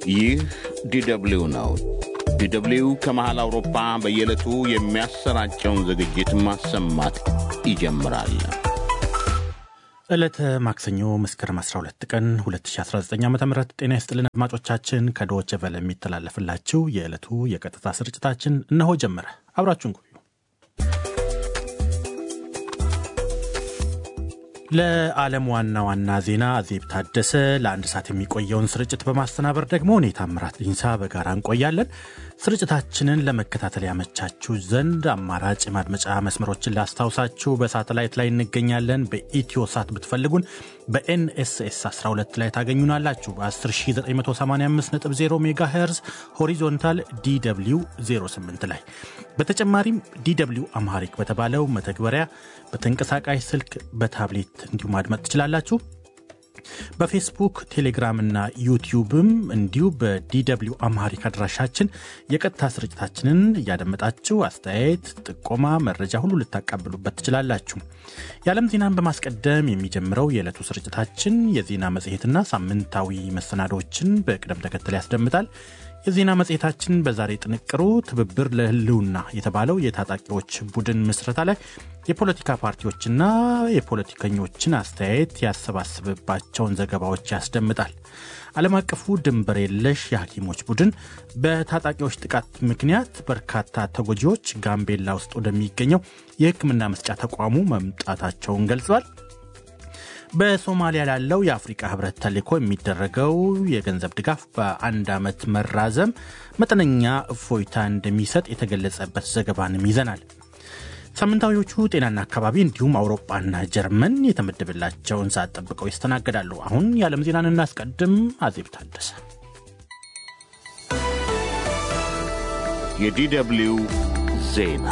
ይህ ዲደብልዩ ነው። ዲደብልዩ ከመሃል አውሮፓ በየዕለቱ የሚያሰራጨውን ዝግጅት ማሰማት ይጀምራል። ዕለተ ማክሰኞ መስከረም 12 ቀን 2019 ዓ ም ጤና ይስጥልን አድማጮቻችን። ከዶቼ ቬለ የሚተላለፍላችሁ የዕለቱ የቀጥታ ስርጭታችን እነሆ ጀመረ። አብራችሁን ቆዩ። ለዓለም ዋና ዋና ዜና አዜብ ታደሰ፣ ለአንድ ሰዓት የሚቆየውን ስርጭት በማስተናበር ደግሞ እኔ ታምራት ዲንሳ በጋራ እንቆያለን። ስርጭታችንን ለመከታተል ያመቻችሁ ዘንድ አማራጭ የማድመጫ መስመሮችን ላስታውሳችሁ። በሳተላይት ላይ እንገኛለን። በኢትዮ ሳት ብትፈልጉን በኤንኤስኤስ 12 ላይ ታገኙናላችሁ። በ10985.0 ሜጋ ሄርዝ ሆሪዞንታል ዲw 08 ላይ በተጨማሪም ዲw አምሃሪክ በተባለው መተግበሪያ በተንቀሳቃሽ ስልክ በታብሌት እንዲሁ ማድመጥ ትችላላችሁ። በፌስቡክ ቴሌግራም እና ዩቲዩብም እንዲሁ በዲw አምሃሪክ አድራሻችን የቀጥታ ስርጭታችንን እያደመጣችሁ አስተያየት፣ ጥቆማ፣ መረጃ ሁሉ ልታቃብሉበት ትችላላችሁ። የዓለም ዜናን በማስቀደም የሚጀምረው የዕለቱ ስርጭታችን የዜና መጽሔትና ሳምንታዊ መሰናዶችን በቅደም ተከተል ያስደምጣል። የዜና መጽሔታችን በዛሬ ጥንቅሩ ትብብር ለሕልውና የተባለው የታጣቂዎች ቡድን ምስረታ ላይ የፖለቲካ ፓርቲዎችና የፖለቲከኞችን አስተያየት ያሰባስብባቸውን ዘገባዎች ያስደምጣል። ዓለም አቀፉ ድንበር የለሽ የሐኪሞች ቡድን በታጣቂዎች ጥቃት ምክንያት በርካታ ተጎጂዎች ጋምቤላ ውስጥ ወደሚገኘው የሕክምና መስጫ ተቋሙ መምጣታቸውን ገልጿል። በሶማሊያ ላለው የአፍሪቃ ህብረት ተልዕኮ የሚደረገው የገንዘብ ድጋፍ በአንድ ዓመት መራዘም መጠነኛ እፎይታ እንደሚሰጥ የተገለጸበት ዘገባንም ይዘናል። ሳምንታዊዎቹ ጤናና አካባቢ እንዲሁም አውሮፓና ጀርመን የተመደበላቸውን ሰዓት ጠብቀው ይስተናገዳሉ። አሁን የዓለም ዜናን እናስቀድም። አዜብ ታደሰ። የዲደብልዩ ዜና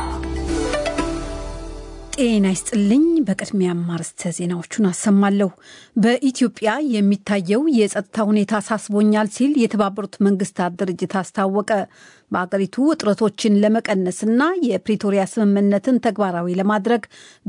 ጤና ይስጥልኝ። በቅድሚያ አርዕስተ ዜናዎቹን አሰማለሁ። በኢትዮጵያ የሚታየው የጸጥታ ሁኔታ አሳስቦኛል ሲል የተባበሩት መንግስታት ድርጅት አስታወቀ። በአገሪቱ ውጥረቶችን ለመቀነስና የፕሪቶሪያ ስምምነትን ተግባራዊ ለማድረግ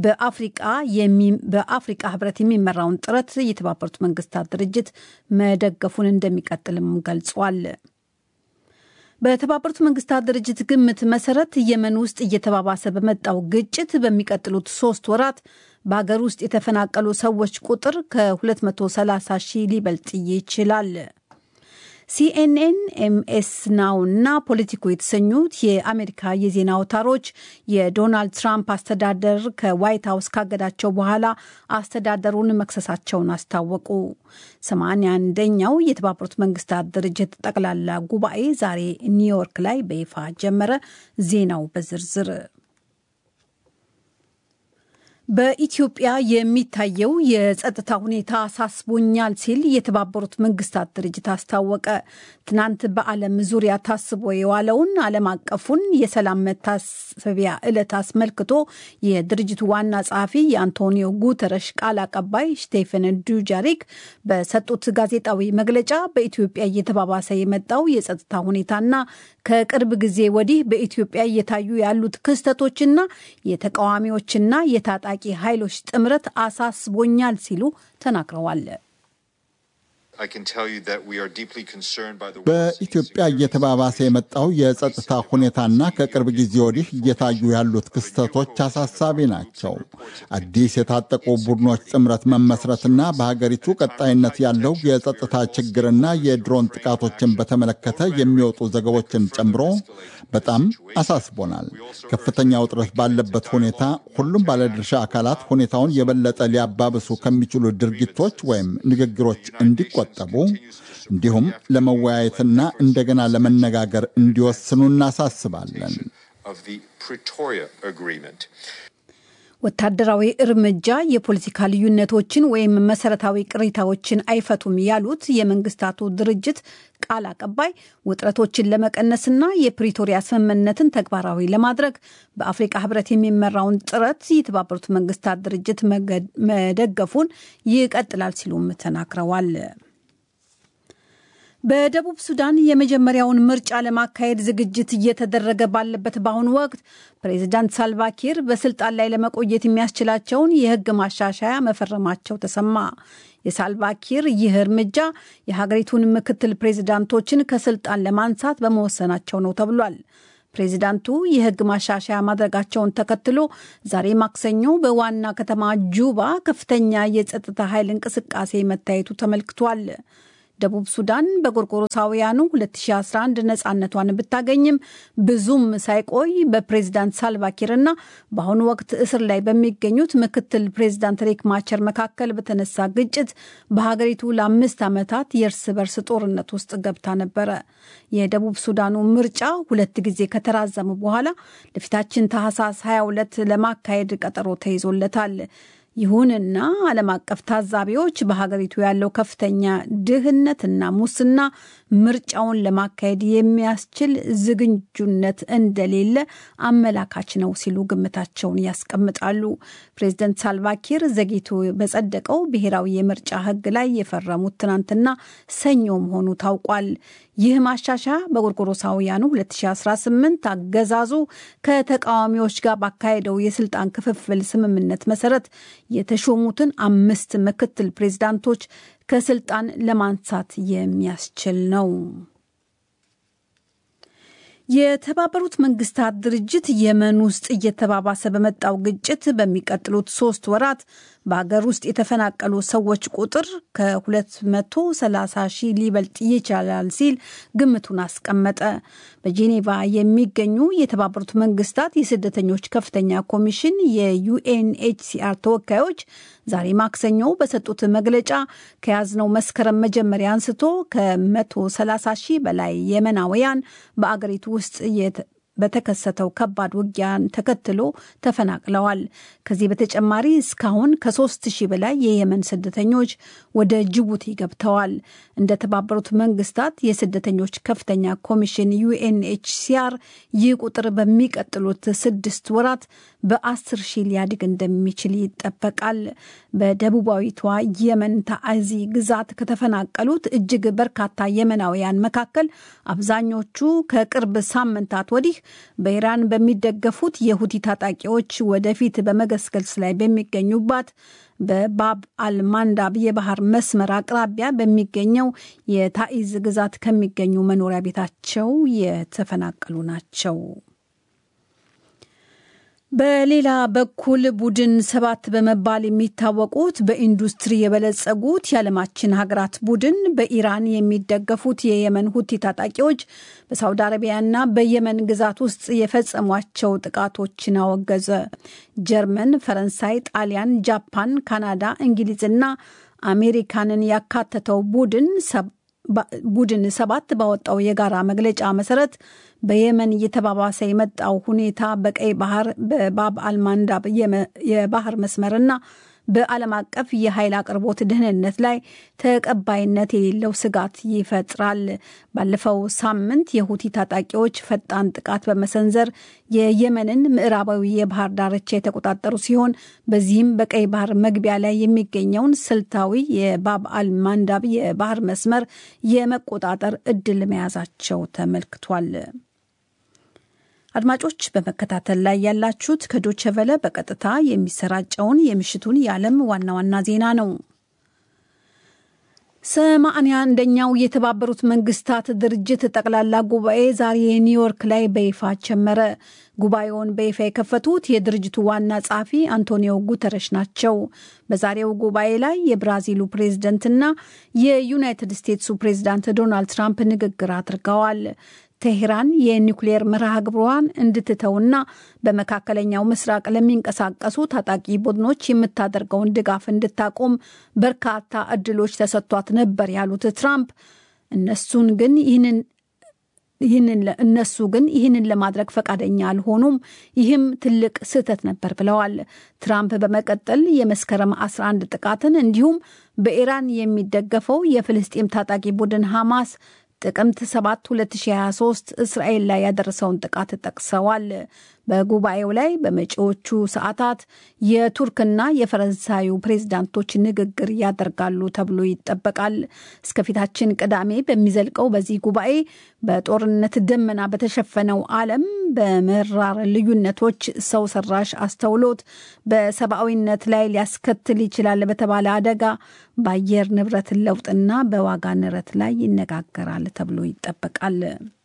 በአፍሪቃ ህብረት የሚመራውን ጥረት የተባበሩት መንግስታት ድርጅት መደገፉን እንደሚቀጥልም ገልጿል። በተባበሩት መንግስታት ድርጅት ግምት መሰረት የመን ውስጥ እየተባባሰ በመጣው ግጭት በሚቀጥሉት ሶስት ወራት በሀገር ውስጥ የተፈናቀሉ ሰዎች ቁጥር ከ230 ሺህ ሊበልጥ ይችላል። ሲኤንኤን፣ ኤምኤስ ናው እና ፖለቲኮ የተሰኙት የአሜሪካ የዜና አውታሮች የዶናልድ ትራምፕ አስተዳደር ከዋይት ሀውስ ካገዳቸው በኋላ አስተዳደሩን መክሰሳቸውን አስታወቁ። ሰማንያ አንደኛው የተባበሩት መንግስታት ድርጅት ጠቅላላ ጉባኤ ዛሬ ኒውዮርክ ላይ በይፋ ጀመረ። ዜናው በዝርዝር በኢትዮጵያ የሚታየው የጸጥታ ሁኔታ አሳስቦኛል ሲል የተባበሩት መንግስታት ድርጅት አስታወቀ። ትናንት በዓለም ዙሪያ ታስቦ የዋለውን ዓለም አቀፉን የሰላም መታሰቢያ ዕለት አስመልክቶ የድርጅቱ ዋና ጸሐፊ የአንቶኒዮ ጉተረሽ ቃል አቀባይ ስቴፈን ዱጃሪክ በሰጡት ጋዜጣዊ መግለጫ በኢትዮጵያ እየተባባሰ የመጣው የጸጥታ ሁኔታና ከቅርብ ጊዜ ወዲህ በኢትዮጵያ እየታዩ ያሉት ክስተቶችና የተቃዋሚዎችና የታጣቂ ኃይሎች ጥምረት አሳስቦኛል ሲሉ ተናግረዋል። በኢትዮጵያ እየተባባሰ የመጣው የጸጥታ ሁኔታና ከቅርብ ጊዜ ወዲህ እየታዩ ያሉት ክስተቶች አሳሳቢ ናቸው። አዲስ የታጠቁ ቡድኖች ጥምረት መመስረትና በሀገሪቱ ቀጣይነት ያለው የጸጥታ ችግርና የድሮን ጥቃቶችን በተመለከተ የሚወጡ ዘገቦችን ጨምሮ በጣም አሳስቦናል። ከፍተኛ ውጥረት ባለበት ሁኔታ ሁሉም ባለድርሻ አካላት ሁኔታውን የበለጠ ሊያባብሱ ከሚችሉ ድርጊቶች ወይም ንግግሮች እንዲቆጠቡ እንዲሁም ለመወያየትና እንደገና ለመነጋገር እንዲወስኑ እናሳስባለን። ወታደራዊ እርምጃ የፖለቲካ ልዩነቶችን ወይም መሰረታዊ ቅሬታዎችን አይፈቱም ያሉት የመንግስታቱ ድርጅት ቃል አቀባይ ውጥረቶችን ለመቀነስና የፕሪቶሪያ ስምምነትን ተግባራዊ ለማድረግ በአፍሪቃ ህብረት የሚመራውን ጥረት የተባበሩት መንግስታት ድርጅት መደገፉን ይቀጥላል ሲሉም ተናግረዋል። በደቡብ ሱዳን የመጀመሪያውን ምርጫ ለማካሄድ ዝግጅት እየተደረገ ባለበት በአሁኑ ወቅት ፕሬዚዳንት ሳልቫኪር በስልጣን ላይ ለመቆየት የሚያስችላቸውን የሕግ ማሻሻያ መፈረማቸው ተሰማ። የሳልቫኪር ይህ እርምጃ የሀገሪቱን ምክትል ፕሬዚዳንቶችን ከስልጣን ለማንሳት በመወሰናቸው ነው ተብሏል። ፕሬዚዳንቱ የህግ ማሻሻያ ማድረጋቸውን ተከትሎ ዛሬ ማክሰኞ በዋና ከተማ ጁባ ከፍተኛ የጸጥታ ኃይል እንቅስቃሴ መታየቱ ተመልክቷል። ደቡብ ሱዳን በጎርጎሮሳውያኑ 2011 ነፃነቷን ብታገኝም ብዙም ሳይቆይ በፕሬዚዳንት ሳልቫኪርና በአሁኑ ወቅት እስር ላይ በሚገኙት ምክትል ፕሬዚዳንት ሪክ ማቸር መካከል በተነሳ ግጭት በሀገሪቱ ለአምስት ዓመታት የእርስ በርስ ጦርነት ውስጥ ገብታ ነበረ። የደቡብ ሱዳኑ ምርጫ ሁለት ጊዜ ከተራዘሙ በኋላ ለፊታችን ታህሳስ 22 ለማካሄድ ቀጠሮ ተይዞለታል። ይሁንና ዓለም አቀፍ ታዛቢዎች በሀገሪቱ ያለው ከፍተኛ ድህነትና ሙስና ምርጫውን ለማካሄድ የሚያስችል ዝግጁነት እንደሌለ አመላካች ነው ሲሉ ግምታቸውን ያስቀምጣሉ። ፕሬዚደንት ሳልቫኪር ዘግይቶ በጸደቀው ብሔራዊ የምርጫ ሕግ ላይ የፈረሙት ትናንትና ሰኞ መሆኑ ታውቋል። ይህ ማሻሻያ በጎርጎሮሳውያኑ 2018 አገዛዙ ከተቃዋሚዎች ጋር ባካሄደው የስልጣን ክፍፍል ስምምነት መሰረት የተሾሙትን አምስት ምክትል ፕሬዚዳንቶች ከስልጣን ለማንሳት የሚያስችል ነው። የተባበሩት መንግስታት ድርጅት የመን ውስጥ እየተባባሰ በመጣው ግጭት በሚቀጥሉት ሶስት ወራት በሀገር ውስጥ የተፈናቀሉ ሰዎች ቁጥር ከ230 ሺህ ሊበልጥ ይችላል ሲል ግምቱን አስቀመጠ። በጄኔቫ የሚገኙ የተባበሩት መንግስታት የስደተኞች ከፍተኛ ኮሚሽን የዩኤንኤችሲአር ተወካዮች ዛሬ ማክሰኞ በሰጡት መግለጫ ከያዝነው መስከረም መጀመሪያ አንስቶ ከ130 ሺህ በላይ የመናውያን በአገሪቱ ውስጥ በተከሰተው ከባድ ውጊያን ተከትሎ ተፈናቅለዋል። ከዚህ በተጨማሪ እስካሁን ከሶስት ሺህ በላይ የየመን ስደተኞች ወደ ጅቡቲ ገብተዋል። እንደ ተባበሩት መንግስታት የስደተኞች ከፍተኛ ኮሚሽን ዩኤንኤችሲአር ይህ ቁጥር በሚቀጥሉት ስድስት ወራት በአስር ሺህ ሊያድግ እንደሚችል ይጠበቃል። በደቡባዊቷ የመን ታዕዚ ግዛት ከተፈናቀሉት እጅግ በርካታ የመናውያን መካከል አብዛኞቹ ከቅርብ ሳምንታት ወዲህ በኢራን በሚደገፉት የሁቲ ታጣቂዎች ወደፊት በመገስገስ ላይ በሚገኙባት በባብ አልማንዳብ የባህር መስመር አቅራቢያ በሚገኘው የታኢዝ ግዛት ከሚገኙ መኖሪያ ቤታቸው የተፈናቀሉ ናቸው። በሌላ በኩል ቡድን ሰባት በመባል የሚታወቁት በኢንዱስትሪ የበለጸጉት የዓለማችን ሀገራት ቡድን በኢራን የሚደገፉት የየመን ሁቲ ታጣቂዎች በሳውዲ አረቢያና በየመን ግዛት ውስጥ የፈጸሟቸው ጥቃቶችን አወገዘ። ጀርመን፣ ፈረንሳይ፣ ጣሊያን፣ ጃፓን፣ ካናዳ፣ እንግሊዝና አሜሪካንን ያካተተው ቡድን ቡድን ሰባት ባወጣው የጋራ መግለጫ መሰረት በየመን እየተባባሰ የመጣው ሁኔታ በቀይ ባህር በባብ አልማንዳብ የባህር መስመርና በዓለም አቀፍ የኃይል አቅርቦት ደህንነት ላይ ተቀባይነት የሌለው ስጋት ይፈጥራል። ባለፈው ሳምንት የሁቲ ታጣቂዎች ፈጣን ጥቃት በመሰንዘር የየመንን ምዕራባዊ የባህር ዳርቻ የተቆጣጠሩ ሲሆን በዚህም በቀይ ባህር መግቢያ ላይ የሚገኘውን ስልታዊ የባብ አል ማንዳብ የባህር መስመር የመቆጣጠር እድል መያዛቸው ተመልክቷል። አድማጮች በመከታተል ላይ ያላችሁት ከዶቸቨለ በቀጥታ የሚሰራጨውን የምሽቱን የዓለም ዋና ዋና ዜና ነው። ሰማንያ አንደኛው የተባበሩት መንግስታት ድርጅት ጠቅላላ ጉባኤ ዛሬ ኒውዮርክ ላይ በይፋ ጀመረ። ጉባኤውን በይፋ የከፈቱት የድርጅቱ ዋና ጸሐፊ አንቶኒዮ ጉተረሽ ናቸው። በዛሬው ጉባኤ ላይ የብራዚሉ ፕሬዝደንትና የዩናይትድ ስቴትሱ ፕሬዝዳንት ዶናልድ ትራምፕ ንግግር አድርገዋል። ቴሄራን የኒውክሌር መርሃ ግብሯን እንድትተውና በመካከለኛው ምስራቅ ለሚንቀሳቀሱ ታጣቂ ቡድኖች የምታደርገውን ድጋፍ እንድታቆም በርካታ እድሎች ተሰጥቷት ነበር ያሉት ትራምፕ እነሱን ግን ይህንን ይህንን እነሱ ግን ይህንን ለማድረግ ፈቃደኛ አልሆኑም። ይህም ትልቅ ስህተት ነበር ብለዋል። ትራምፕ በመቀጠል የመስከረም 11 ጥቃትን እንዲሁም በኢራን የሚደገፈው የፍልስጤም ታጣቂ ቡድን ሐማስ ጥቅምት 7 2023 እስራኤል ላይ ያደረሰውን ጥቃት ጠቅሰዋል። በጉባኤው ላይ በመጪዎቹ ሰዓታት የቱርክና የፈረንሳዩ ፕሬዝዳንቶች ንግግር ያደርጋሉ ተብሎ ይጠበቃል። እስከፊታችን ቅዳሜ በሚዘልቀው በዚህ ጉባኤ በጦርነት ደመና በተሸፈነው ዓለም በመራር ልዩነቶች፣ ሰው ሰራሽ አስተውሎት፣ በሰብአዊነት ላይ ሊያስከትል ይችላል በተባለ አደጋ፣ በአየር ንብረት ለውጥና በዋጋ ንረት ላይ ይነጋገራል ተብሎ ይጠበቃል።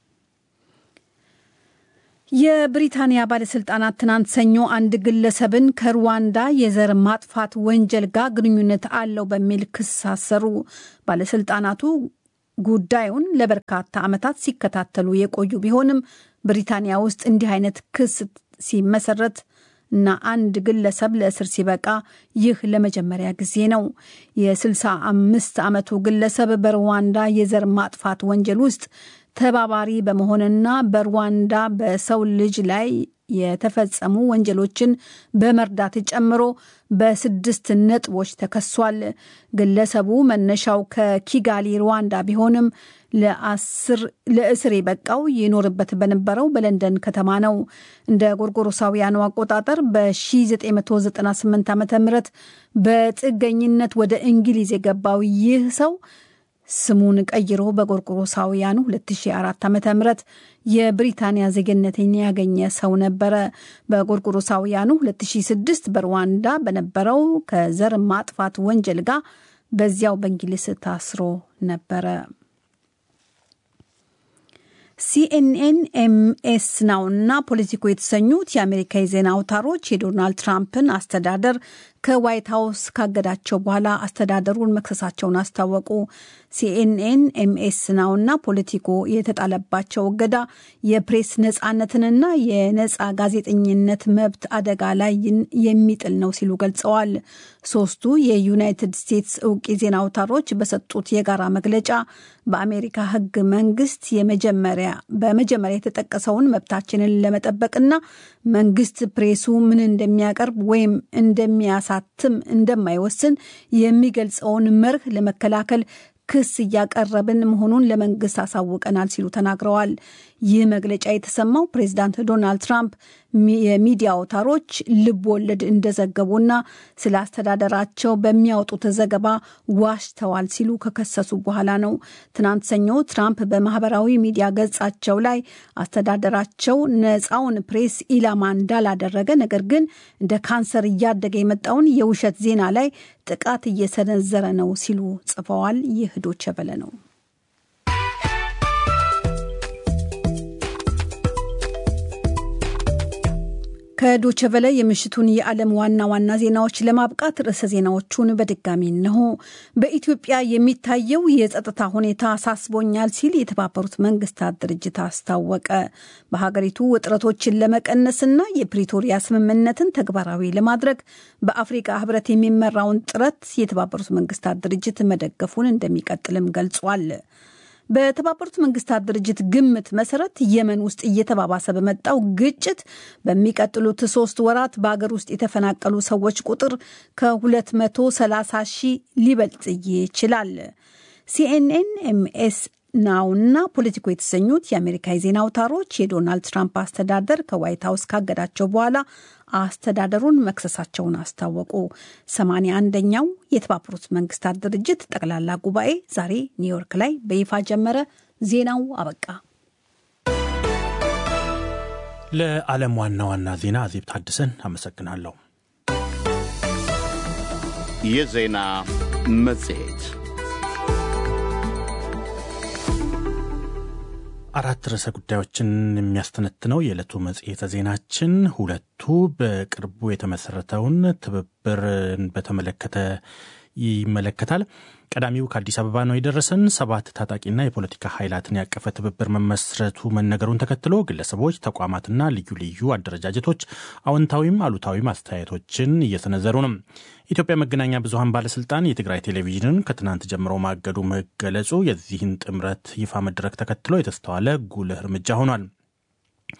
የብሪታንያ ባለስልጣናት ትናንት ሰኞ አንድ ግለሰብን ከሩዋንዳ የዘር ማጥፋት ወንጀል ጋር ግንኙነት አለው በሚል ክስ አሰሩ። ባለስልጣናቱ ጉዳዩን ለበርካታ ዓመታት ሲከታተሉ የቆዩ ቢሆንም ብሪታንያ ውስጥ እንዲህ አይነት ክስ ሲመሰረት እና አንድ ግለሰብ ለእስር ሲበቃ ይህ ለመጀመሪያ ጊዜ ነው። የ65 ዓመቱ ግለሰብ በሩዋንዳ የዘር ማጥፋት ወንጀል ውስጥ ተባባሪ በመሆንና በሩዋንዳ በሰው ልጅ ላይ የተፈጸሙ ወንጀሎችን በመርዳት ጨምሮ በስድስት ነጥቦች ተከሷል። ግለሰቡ መነሻው ከኪጋሊ ሩዋንዳ ቢሆንም ለእስር የበቃው ይኖርበት በነበረው በለንደን ከተማ ነው። እንደ ጎርጎሮሳውያኑ አቆጣጠር በ1998 ዓ ም በጥገኝነት ወደ እንግሊዝ የገባው ይህ ሰው ስሙን ቀይሮ በጎርጎሮሳውያኑ 2004 ዓ ም የብሪታንያ ዜግነትን ያገኘ ሰው ነበረ። በጎርጎሮሳውያኑ 2006 በሩዋንዳ በነበረው ከዘር ማጥፋት ወንጀል ጋር በዚያው በእንግሊዝ ታስሮ ነበረ። ሲኤንኤን፣ ኤምኤስ ናው እና ፖለቲኮ የተሰኙት የአሜሪካ የዜና አውታሮች የዶናልድ ትራምፕን አስተዳደር ከዋይት ሀውስ ካገዳቸው በኋላ አስተዳደሩን መክሰሳቸውን አስታወቁ። ሲኤንኤን፣ ኤምኤስ ናው እና ፖለቲኮ የተጣለባቸው እገዳ የፕሬስ ነጻነትንና የነጻ ጋዜጠኝነት መብት አደጋ ላይ የሚጥል ነው ሲሉ ገልጸዋል። ሶስቱ የዩናይትድ ስቴትስ እውቅ የዜና አውታሮች በሰጡት የጋራ መግለጫ በአሜሪካ ሕግ መንግስት የመጀመሪያ በመጀመሪያ የተጠቀሰውን መብታችንን ለመጠበቅና መንግስት ፕሬሱ ምን እንደሚያቀርብ ወይም እንደሚያሳትም እንደማይወስን የሚገልጸውን መርህ ለመከላከል ክስ እያቀረብን መሆኑን ለመንግስት አሳውቀናል ሲሉ ተናግረዋል። ይህ መግለጫ የተሰማው ፕሬዚዳንት ዶናልድ ትራምፕ የሚዲያ አውታሮች ልብ ወለድ እንደዘገቡና ስለ አስተዳደራቸው በሚያወጡት ዘገባ ዋሽተዋል ሲሉ ከከሰሱ በኋላ ነው። ትናንት ሰኞ ትራምፕ በማህበራዊ ሚዲያ ገጻቸው ላይ አስተዳደራቸው ነፃውን ፕሬስ ኢላማ እንዳላደረገ፣ ነገር ግን እንደ ካንሰር እያደገ የመጣውን የውሸት ዜና ላይ ጥቃት እየሰነዘረ ነው ሲሉ ጽፈዋል። ይህ ዶቼ ቬለ ነው። ከዶቸቨለ የምሽቱን የዓለም ዋና ዋና ዜናዎች ለማብቃት ርዕሰ ዜናዎቹን በድጋሚ እንሆ። በኢትዮጵያ የሚታየው የጸጥታ ሁኔታ አሳስቦኛል ሲል የተባበሩት መንግስታት ድርጅት አስታወቀ። በሀገሪቱ ውጥረቶችን ለመቀነስና የፕሪቶሪያ ስምምነትን ተግባራዊ ለማድረግ በአፍሪካ ህብረት የሚመራውን ጥረት የተባበሩት መንግስታት ድርጅት መደገፉን እንደሚቀጥልም ገልጿል። በተባበሩት መንግስታት ድርጅት ግምት መሰረት የመን ውስጥ እየተባባሰ በመጣው ግጭት በሚቀጥሉት ሶስት ወራት በአገር ውስጥ የተፈናቀሉ ሰዎች ቁጥር ከ230 ሺህ ሊበልጥ ይችላል። ሲኤንኤን፣ ኤምኤስ ናውና ፖለቲኮ የተሰኙት የአሜሪካ የዜና አውታሮች የዶናልድ ትራምፕ አስተዳደር ከዋይት ሀውስ ካገዳቸው በኋላ አስተዳደሩን መክሰሳቸውን አስታወቁ። ሰማንያ አንደኛው የተባበሩት መንግስታት ድርጅት ጠቅላላ ጉባኤ ዛሬ ኒውዮርክ ላይ በይፋ ጀመረ። ዜናው አበቃ። ለዓለም ዋና ዋና ዜና አዜብ ታድሰን አመሰግናለሁ። የዜና መጽሔት አራት ርዕሰ ጉዳዮችን የሚያስተነትነው የዕለቱ መጽሔተ ዜናችን ሁለቱ በቅርቡ የተመሰረተውን ትብብርን በተመለከተ ይመለከታል። ቀዳሚው ከአዲስ አበባ ነው የደረሰን። ሰባት ታጣቂና የፖለቲካ ኃይላትን ያቀፈ ትብብር መመስረቱ መነገሩን ተከትሎ ግለሰቦች፣ ተቋማትና ልዩ ልዩ አደረጃጀቶች አዎንታዊም አሉታዊም አስተያየቶችን እየሰነዘሩ ነው። ኢትዮጵያ መገናኛ ብዙኃን ባለስልጣን የትግራይ ቴሌቪዥንን ከትናንት ጀምሮ ማገዱ መገለጹ የዚህን ጥምረት ይፋ መድረክ ተከትሎ የተስተዋለ ጉልህ እርምጃ ሆኗል።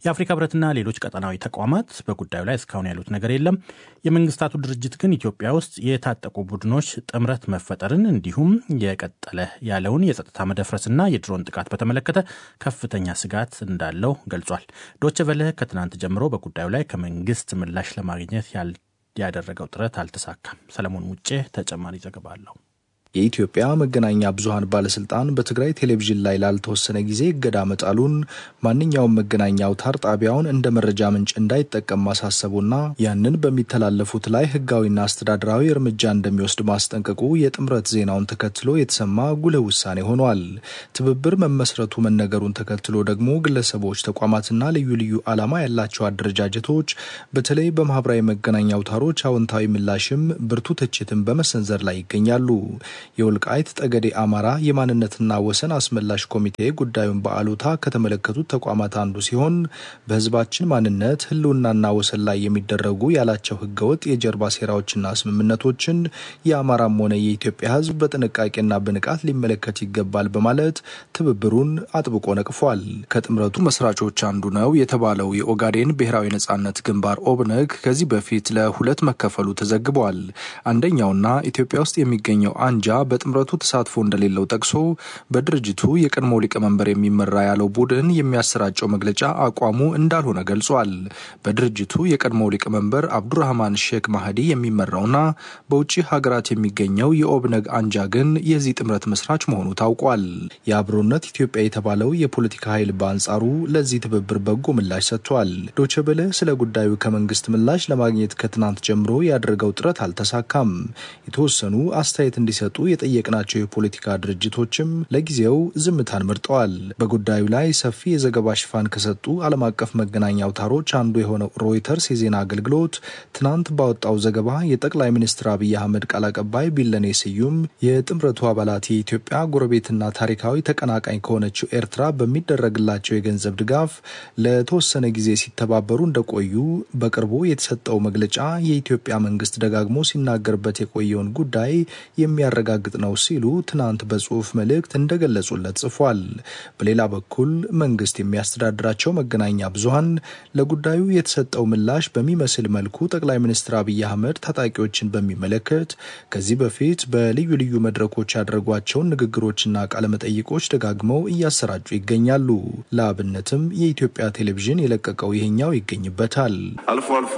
የአፍሪካ ህብረትና ሌሎች ቀጠናዊ ተቋማት በጉዳዩ ላይ እስካሁን ያሉት ነገር የለም። የመንግስታቱ ድርጅት ግን ኢትዮጵያ ውስጥ የታጠቁ ቡድኖች ጥምረት መፈጠርን እንዲሁም የቀጠለ ያለውን የጸጥታ መደፍረስና የድሮን ጥቃት በተመለከተ ከፍተኛ ስጋት እንዳለው ገልጿል። ዶቼ ቬለ ከትናንት ጀምሮ በጉዳዩ ላይ ከመንግስት ምላሽ ለማግኘት ያደረገው ጥረት አልተሳካም። ሰለሞን ሙጬ ተጨማሪ ዘገባ አለው። የኢትዮጵያ መገናኛ ብዙኃን ባለስልጣን በትግራይ ቴሌቪዥን ላይ ላልተወሰነ ጊዜ እገዳ መጣሉን ማንኛውም መገናኛ አውታር ጣቢያውን እንደ መረጃ ምንጭ እንዳይጠቀም ማሳሰቡና ያንን በሚተላለፉት ላይ ህጋዊና አስተዳደራዊ እርምጃ እንደሚወስድ ማስጠንቀቁ የጥምረት ዜናውን ተከትሎ የተሰማ ጉልህ ውሳኔ ሆኗል። ትብብር መመስረቱ መነገሩን ተከትሎ ደግሞ ግለሰቦች፣ ተቋማትና ልዩ ልዩ ዓላማ ያላቸው አደረጃጀቶች በተለይ በማህበራዊ መገናኛ አውታሮች አዎንታዊ ምላሽም ብርቱ ትችትን በመሰንዘር ላይ ይገኛሉ። የወልቃይት ጠገዴ አማራ የማንነትና ወሰን አስመላሽ ኮሚቴ ጉዳዩን በአሉታ ከተመለከቱት ተቋማት አንዱ ሲሆን በህዝባችን ማንነት ህልውናና ወሰን ላይ የሚደረጉ ያላቸው ህገወጥ የጀርባ ሴራዎችና ስምምነቶችን የአማራም ሆነ የኢትዮጵያ ህዝብ በጥንቃቄና በንቃት ሊመለከት ይገባል በማለት ትብብሩን አጥብቆ ነቅፏል። ከጥምረቱ መስራቾች አንዱ ነው የተባለው የኦጋዴን ብሔራዊ ነጻነት ግንባር ኦብነግ ከዚህ በፊት ለሁለት መከፈሉ ተዘግቧል። አንደኛውና ኢትዮጵያ ውስጥ የሚገኘው አንጃ በጥምረቱ ተሳትፎ እንደሌለው ጠቅሶ በድርጅቱ የቀድሞ ሊቀመንበር የሚመራ ያለው ቡድን የሚያሰራጨው መግለጫ አቋሙ እንዳልሆነ ገልጿል። በድርጅቱ የቀድሞ ሊቀመንበር አብዱራህማን ሼክ ማህዲ የሚመራውና በውጭ ሀገራት የሚገኘው የኦብነግ አንጃ ግን የዚህ ጥምረት መስራች መሆኑ ታውቋል። የአብሮነት ኢትዮጵያ የተባለው የፖለቲካ ኃይል በአንጻሩ ለዚህ ትብብር በጎ ምላሽ ሰጥቷል። ዶቸበለ ስለ ጉዳዩ ከመንግስት ምላሽ ለማግኘት ከትናንት ጀምሮ ያደረገው ጥረት አልተሳካም። የተወሰኑ አስተያየት እንዲሰጡ የጠየቅናቸው የፖለቲካ ድርጅቶችም ለጊዜው ዝምታን መርጠዋል። በጉዳዩ ላይ ሰፊ የዘገባ ሽፋን ከሰጡ ዓለም አቀፍ መገናኛ አውታሮች አንዱ የሆነው ሮይተርስ የዜና አገልግሎት ትናንት ባወጣው ዘገባ የጠቅላይ ሚኒስትር አብይ አህመድ ቃል አቀባይ ቢለኔ ስዩም የጥምረቱ አባላት የኢትዮጵያ ጎረቤትና ታሪካዊ ተቀናቃኝ ከሆነችው ኤርትራ በሚደረግላቸው የገንዘብ ድጋፍ ለተወሰነ ጊዜ ሲተባበሩ እንደቆዩ በቅርቡ የተሰጠው መግለጫ የኢትዮጵያ መንግስት ደጋግሞ ሲናገርበት የቆየውን ጉዳይ የሚያረጋግጥ ነው ሲሉ ትናንት በጽሁፍ መልእክት እንደገለጹለት ጽፏል። በሌላ በኩል መንግስት የሚያስተዳድራቸው መገናኛ ብዙኃን ለጉዳዩ የተሰጠው ምላሽ በሚመስል መልኩ ጠቅላይ ሚኒስትር አብይ አህመድ ታጣቂዎችን በሚመለከት ከዚህ በፊት በልዩ ልዩ መድረኮች ያደረጓቸውን ንግግሮችና ቃለመጠይቆች ደጋግመው እያሰራጩ ይገኛሉ። ለአብነትም የኢትዮጵያ ቴሌቪዥን የለቀቀው ይሄኛው ይገኝበታል። አልፎ አልፎ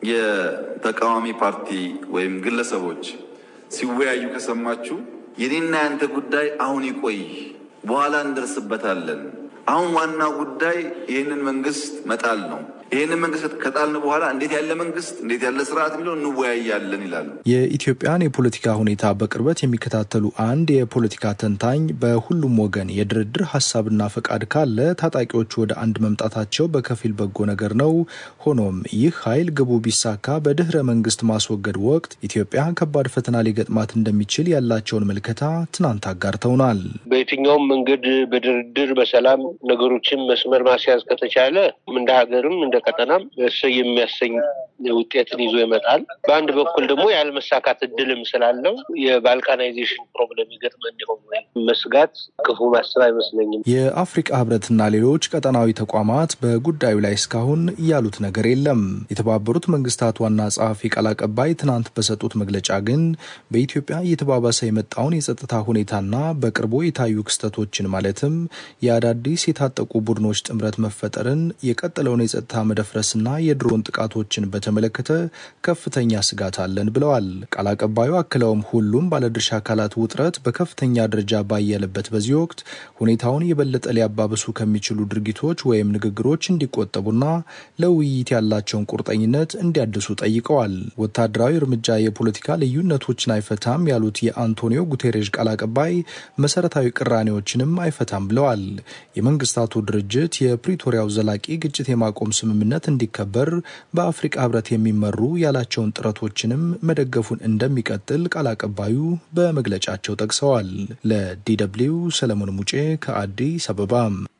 የተቃዋሚ ፓርቲ ወይም ግለሰቦች ሲወያዩ ከሰማችሁ የኔና ያንተ ጉዳይ አሁን ይቆይ፣ በኋላ እንደርስበታለን። አሁን ዋናው ጉዳይ ይህንን መንግስት መጣል ነው። ይህንን መንግስት ከጣልን በኋላ እንዴት ያለ መንግስት እንዴት ያለ ስርዓት የሚለው እንወያያለን ይላሉ። የኢትዮጵያን የፖለቲካ ሁኔታ በቅርበት የሚከታተሉ አንድ የፖለቲካ ተንታኝ በሁሉም ወገን የድርድር ሀሳብና ፈቃድ ካለ ታጣቂዎቹ ወደ አንድ መምጣታቸው በከፊል በጎ ነገር ነው። ሆኖም ይህ ኃይል ግቡ ቢሳካ በድህረ መንግስት ማስወገድ ወቅት ኢትዮጵያ ከባድ ፈተና ሊገጥማት እንደሚችል ያላቸውን ምልከታ ትናንት አጋርተውናል። በየትኛውም መንገድ በድርድር በሰላም ነገሮችን መስመር ማስያዝ ከተቻለ እንደ ሀገርም እንደ ቀጠናም እሰይ የሚያሰኝ ውጤትን ይዞ ይመጣል። በአንድ በኩል ደግሞ ያለመሳካት እድልም ስላለው የባልካናይዜሽን ፕሮብለም ይገጥመን እንዲሆን ወይ መስጋት ክፉ ማሰብ አይመስለኝም። የአፍሪቃ ህብረትና ሌሎች ቀጠናዊ ተቋማት በጉዳዩ ላይ እስካሁን ያሉት ነገር የለም። የተባበሩት መንግስታት ዋና ጸሐፊ ቃል አቀባይ ትናንት በሰጡት መግለጫ ግን በኢትዮጵያ እየተባባሰ የመጣውን የጸጥታ ሁኔታና በቅርቡ የታዩ ክስተቶችን ማለትም የአዳዲስ የታጠቁ ቡድኖች ጥምረት መፈጠርን የቀጠለውን የጸጥታ መደፍረስና የድሮን ጥቃቶችን በተመለከተ ከፍተኛ ስጋት አለን ብለዋል። ቃል አቀባዩ አክለውም ሁሉም ባለድርሻ አካላት ውጥረት በከፍተኛ ደረጃ ባየለበት በዚህ ወቅት ሁኔታውን የበለጠ ሊያባብሱ ከሚችሉ ድርጊቶች ወይም ንግግሮች እንዲቆጠቡና ለውይይት ያላቸውን ቁርጠኝነት እንዲያድሱ ጠይቀዋል። ወታደራዊ እርምጃ የፖለቲካ ልዩነቶችን አይፈታም ያሉት የአንቶኒዮ ጉቴሬዥ ቃል አቀባይ መሰረታዊ ቅራኔዎችንም አይፈታም ብለዋል። የመንግስታቱ ድርጅት የፕሪቶሪያው ዘላቂ ግጭት የማቆም ስምምነት እንዲከበር በአፍሪቃ ህብረት የሚመሩ ያላቸውን ጥረቶችንም መደገፉን እንደሚቀጥል ቃል አቀባዩ በመግለጫቸው ጠቅሰዋል። ለዲደብሊው ሰለሞን ሙጬ ከአዲስ አበባ።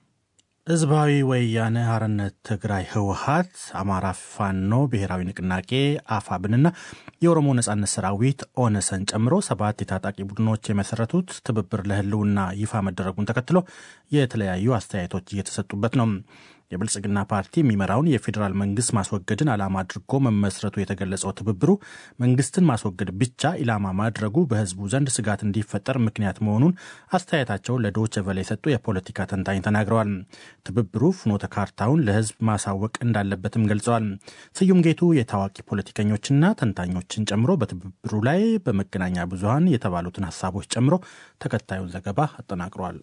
ህዝባዊ ወያነ ሓርነት ትግራይ ህወሀት፣ አማራ ፋኖ ብሔራዊ ንቅናቄ አፋብንና የኦሮሞ ነጻነት ሰራዊት ኦነሰን ጨምሮ ሰባት የታጣቂ ቡድኖች የመሰረቱት ትብብር ለህልውና ይፋ መደረጉን ተከትሎ የተለያዩ አስተያየቶች እየተሰጡበት ነው። የብልጽግና ፓርቲ የሚመራውን የፌዴራል መንግስት ማስወገድን ዓላማ አድርጎ መመስረቱ የተገለጸው ትብብሩ መንግስትን ማስወገድ ብቻ ኢላማ ማድረጉ በህዝቡ ዘንድ ስጋት እንዲፈጠር ምክንያት መሆኑን አስተያየታቸውን ለዶይቼ ቬለ የሰጡ የፖለቲካ ተንታኝ ተናግረዋል። ትብብሩ ፍኖተ ካርታውን ለህዝብ ማሳወቅ እንዳለበትም ገልጸዋል። ስዩም ጌቱ የታዋቂ ፖለቲከኞችና ተንታኞችን ጨምሮ በትብብሩ ላይ በመገናኛ ብዙኃን የተባሉትን ሀሳቦች ጨምሮ ተከታዩን ዘገባ አጠናቅሯል።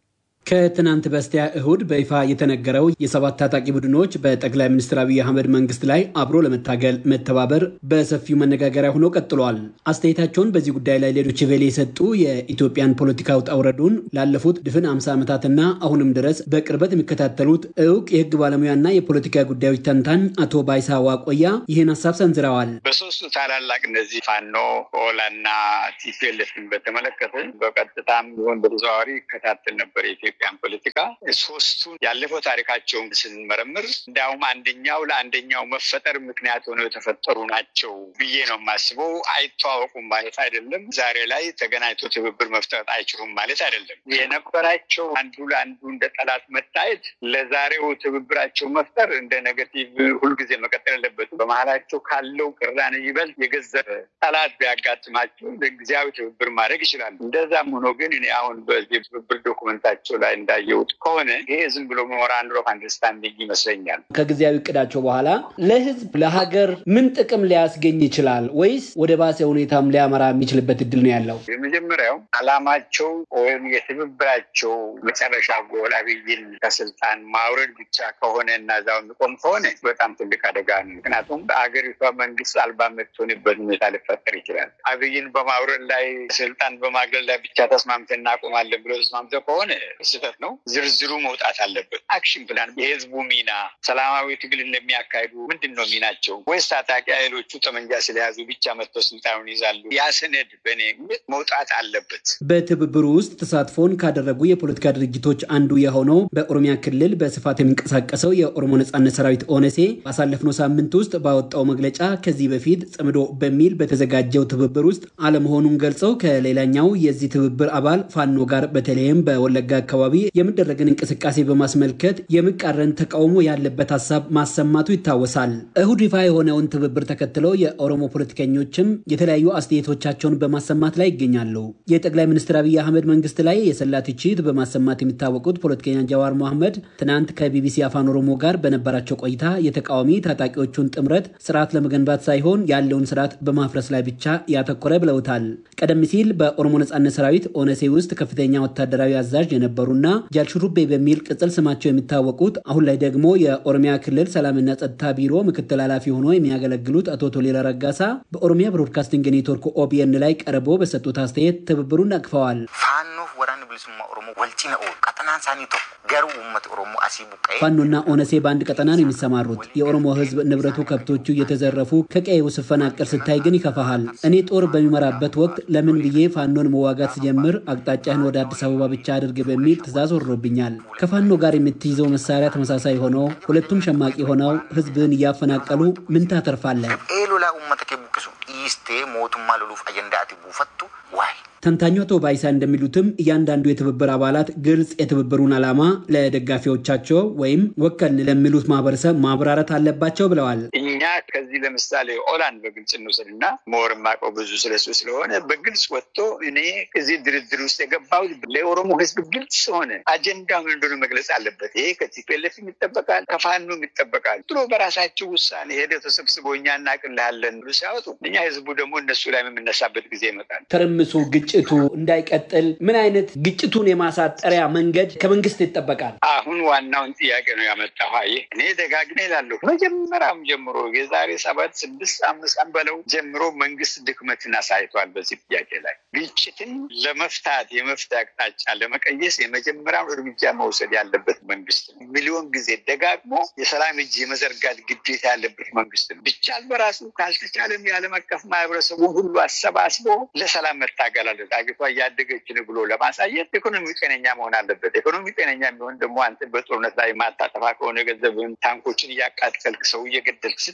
ከትናንት በስቲያ እሁድ በይፋ የተነገረው የሰባት ታጣቂ ቡድኖች በጠቅላይ ሚኒስትር አብይ አህመድ መንግስት ላይ አብሮ ለመታገል መተባበር በሰፊው መነጋገሪያ ሆኖ ቀጥሏል። አስተያየታቸውን በዚህ ጉዳይ ላይ ሌሎች ቬሌ የሰጡ የኢትዮጵያን ፖለቲካ ውጣ ውረዱን ላለፉት ድፍን 50 ዓመታትና አሁንም ድረስ በቅርበት የሚከታተሉት እውቅ የህግ ባለሙያና የፖለቲካ ጉዳዮች ተንታኝ አቶ ባይሳ ዋቆያ ይህን ሀሳብ ሰንዝረዋል። በሶስቱ ታላላቅ እነዚህ ፋኖ፣ ኦላና ቲፒኤልኤፍን በተመለከተ በቀጥታም ቢሆን በተዘዋዋሪ ይከታተል ነበር የኢትዮጵያን ፖለቲካ። ሶስቱን ያለፈው ታሪካቸውን ስንመረምር እንዲያውም አንደኛው ለአንደኛው መፈጠር ምክንያት ሆነው የተፈጠሩ ናቸው ብዬ ነው የማስበው። አይተዋወቁም ማለት አይደለም። ዛሬ ላይ ተገናኝቶ ትብብር መፍጠር አይችሉም ማለት አይደለም። የነበራቸው አንዱ ለአንዱ እንደ ጠላት መታየት ለዛሬው ትብብራቸው መፍጠር እንደ ኔጋቲቭ ሁልጊዜ መቀጠል የለበትም። በመሀላቸው ካለው ቅራኔ ይበልጥ የገዘፈ ጠላት ቢያጋጥማቸው ለጊዜያዊ ትብብር ማድረግ ይችላሉ። እንደዛም ሆኖ ግን እኔ አሁን በዚህ ትብብር ዶኩመንታቸው ላይ እንዳየሁት ከሆነ ይሄ ዝም ብሎ ሜሞራንድ ኦፍ አንደርስታንዲንግ ይመስለኛል። ከጊዜያዊ እቅዳቸው በኋላ ለህዝብ ለሀገር ምን ጥቅም ሊያስገኝ ይችላል ወይስ ወደ ባሰ ሁኔታም ሊያመራ የሚችልበት እድል ነው ያለው? የመጀመሪያው አላማቸው ወይም የትብብራቸው መጨረሻ ጎል አብይን ከስልጣን ማውረድ ብቻ ከሆነ እና እዛው የሚቆም ከሆነ በጣም ትልቅ አደጋ ነው። ምክንያቱም በአገሪቷ መንግስት አልባ የምትሆንበት ሁኔታ ሊፈጠር ይችላል። አብይን በማውረድ ላይ ስልጣን በማግለል ላይ ብቻ ተስማምተን እናቆማለን ብሎ ተስማምተው ከሆነ ስህተት ነው። ዝርዝሩ መውጣት አለበት። አክሽን ፕላን፣ የህዝቡ ሚና፣ ሰላማዊ ትግል እንደሚያካሂዱ ምንድን ነው ሚናቸው? ወይስ ታጣቂ ኃይሎቹ ጠመንጃ ስለያዙ ብቻ መጥተው ስልጣኑን ይዛሉ? ያ ሰነድ በእኔ መውጣት አለበት። በትብብሩ ውስጥ ተሳትፎን ካደረጉ የፖለቲካ ድርጅቶች አንዱ የሆነው በኦሮሚያ ክልል በስፋት የሚንቀሳቀሰው የኦሮሞ ነጻነት ሰራዊት ኦነሴ ባሳለፍነው ሳምንት ውስጥ ባወጣው መግለጫ ከዚህ በፊት ጽምዶ በሚል በተዘጋጀው ትብብር ውስጥ አለመሆኑን ገልጸው ከሌላኛው የዚህ ትብብር አባል ፋኖ ጋር በተለይም በወለጋ አካባቢ የሚደረግን እንቅስቃሴ በማስመልከት የሚቃረን ተቃውሞ ያለበት ሀሳብ ማሰማቱ ይታወሳል። እሁድ ይፋ የሆነውን ትብብር ተከትለው የኦሮሞ ፖለቲከኞችም የተለያዩ አስተያየቶቻቸውን በማሰማት ላይ ይገኛሉ። የጠቅላይ ሚኒስትር አብይ አህመድ መንግስት ላይ የሰላ ትችት በማሰማት የሚታወቁት ፖለቲከኛ ጃዋር መሐመድ ትናንት ከቢቢሲ አፋን ኦሮሞ ጋር በነበራቸው ቆይታ የተቃዋሚ ታጣቂዎቹን ጥምረት ስርዓት ለመገንባት ሳይሆን ያለውን ስርዓት በማፍረስ ላይ ብቻ ያተኮረ ብለውታል። ቀደም ሲል በኦሮሞ ነጻነት ሰራዊት ኦነሴ ውስጥ ከፍተኛ ወታደራዊ አዛዥ የነበሩና ጃልሹሩቤ በሚል ቅጽል ስማቸው የሚታወቁት አሁን ላይ ደግሞ የኦሮሚያ ክልል ሰላምና ጸጥታ ቢሮ ምክትል ኃላፊ ሆኖ የሚያገለግሉት አቶ ቶሌራ ረጋሳ በኦሮሚያ ብሮድካስቲንግ ኔትወርክ ኦቢኤን ላይ ቀርቦ በሰጡት አስተያየት ትብብሩን ነቅፈዋል። ፋኖፍ ወራን ብልሱማ ኦሮሞ ወልጭነ ቀጠናን ሳኒ ቶኮ ገሩ ውመት ኦሮሞ አሲ ቡቀ ፋኖና ኦነሴ በአንድ ቀጠና ነው የሚሰማሩት። የኦሮሞ ህዝብ ንብረቱ፣ ከብቶቹ እየተዘረፉ ከቀዬው ስፈናቀል ስታይ ግን ይከፋሃል። እኔ ጦር በሚመራበት ወቅት ለምን ብዬ ፋኖን መዋጋት ስጀምር አቅጣጫህን ወደ አዲስ አበባ ብቻ አድርግ በሚል ትዕዛዝ ወርዶብኛል። ከፋኖ ጋር የምትይዘው መሳሪያ ተመሳሳይ ሆነው ሁለቱም ሸማቂ ሆነው ህዝብን እያፈናቀሉ ምን ታተርፋለህ? ኤሎላ ኡመተ ቡቅሱ ኢስቴ ሞቱማ ሉሉፍ አጀንዳቲ ቡፈቱ ዋይ ተንታኙ አቶ ባይሳ እንደሚሉትም እያንዳንዱ የትብብር አባላት ግልጽ የትብብሩን ዓላማ ለደጋፊዎቻቸው ወይም ወከልን ለሚሉት ማህበረሰብ ማብራራት አለባቸው ብለዋል። እኛ ከዚህ ለምሳሌ ኦላን በግልጽ እንውሰድ እና ሞር የማውቀው ብዙ ስለሱ ስለሆነ በግልጽ ወጥቶ እኔ እዚህ ድርድር ውስጥ የገባሁት ለኦሮሞ ህዝብ ግልጽ ሆነ አጀንዳ ምን እንደሆነ መግለጽ አለበት። ይሄ ከቲፒኤልኤፍ ይጠበቃል፣ ከፋኖ ይጠበቃል። ጥሎ በራሳቸው ውሳኔ ሄደው ተሰብስበው እኛ እናቅልሃለን ብሎ ሲያወጡ እኛ ህዝቡ ደግሞ እነሱ ላይ የምነሳበት ጊዜ ይመጣል። ትርምሱ ግጭቱ እንዳይቀጥል ምን አይነት ግጭቱን የማሳጠሪያ መንገድ ከመንግስት ይጠበቃል? አሁን ዋናውን ጥያቄ ነው ያመጣው። ይህ እኔ ደጋግሜ እላለሁ። መጀመሪያም ጀምሮ የዛሬ ሰባት ስድስት አምስት ቀን በለው ጀምሮ መንግስት ድክመትን አሳይቷል። በዚህ ጥያቄ ላይ ግጭትን ለመፍታት የመፍትሄ አቅጣጫ ለመቀየስ የመጀመሪያውን እርምጃ መውሰድ ያለበት መንግስት ነው። ሚሊዮን ጊዜ ደጋግሞ የሰላም እጅ የመዘርጋት ግዴታ ያለበት መንግስት ነው። ቢቻል በራሱ ካልተቻለም የዓለም አቀፍ ማህበረሰቡን ሁሉ አሰባስቦ ለሰላም መታገል አለ አገሪቷ እያደገች ነው ብሎ ለማሳየት ኢኮኖሚ ጤነኛ መሆን አለበት። ኢኮኖሚ ጤነኛ የሚሆን ደግሞ አንተ በጦርነት ላይ ማታጠፋ ከሆነ ገንዘብን ታንኮችን እያቃጠልክ ሰው እየገደልክ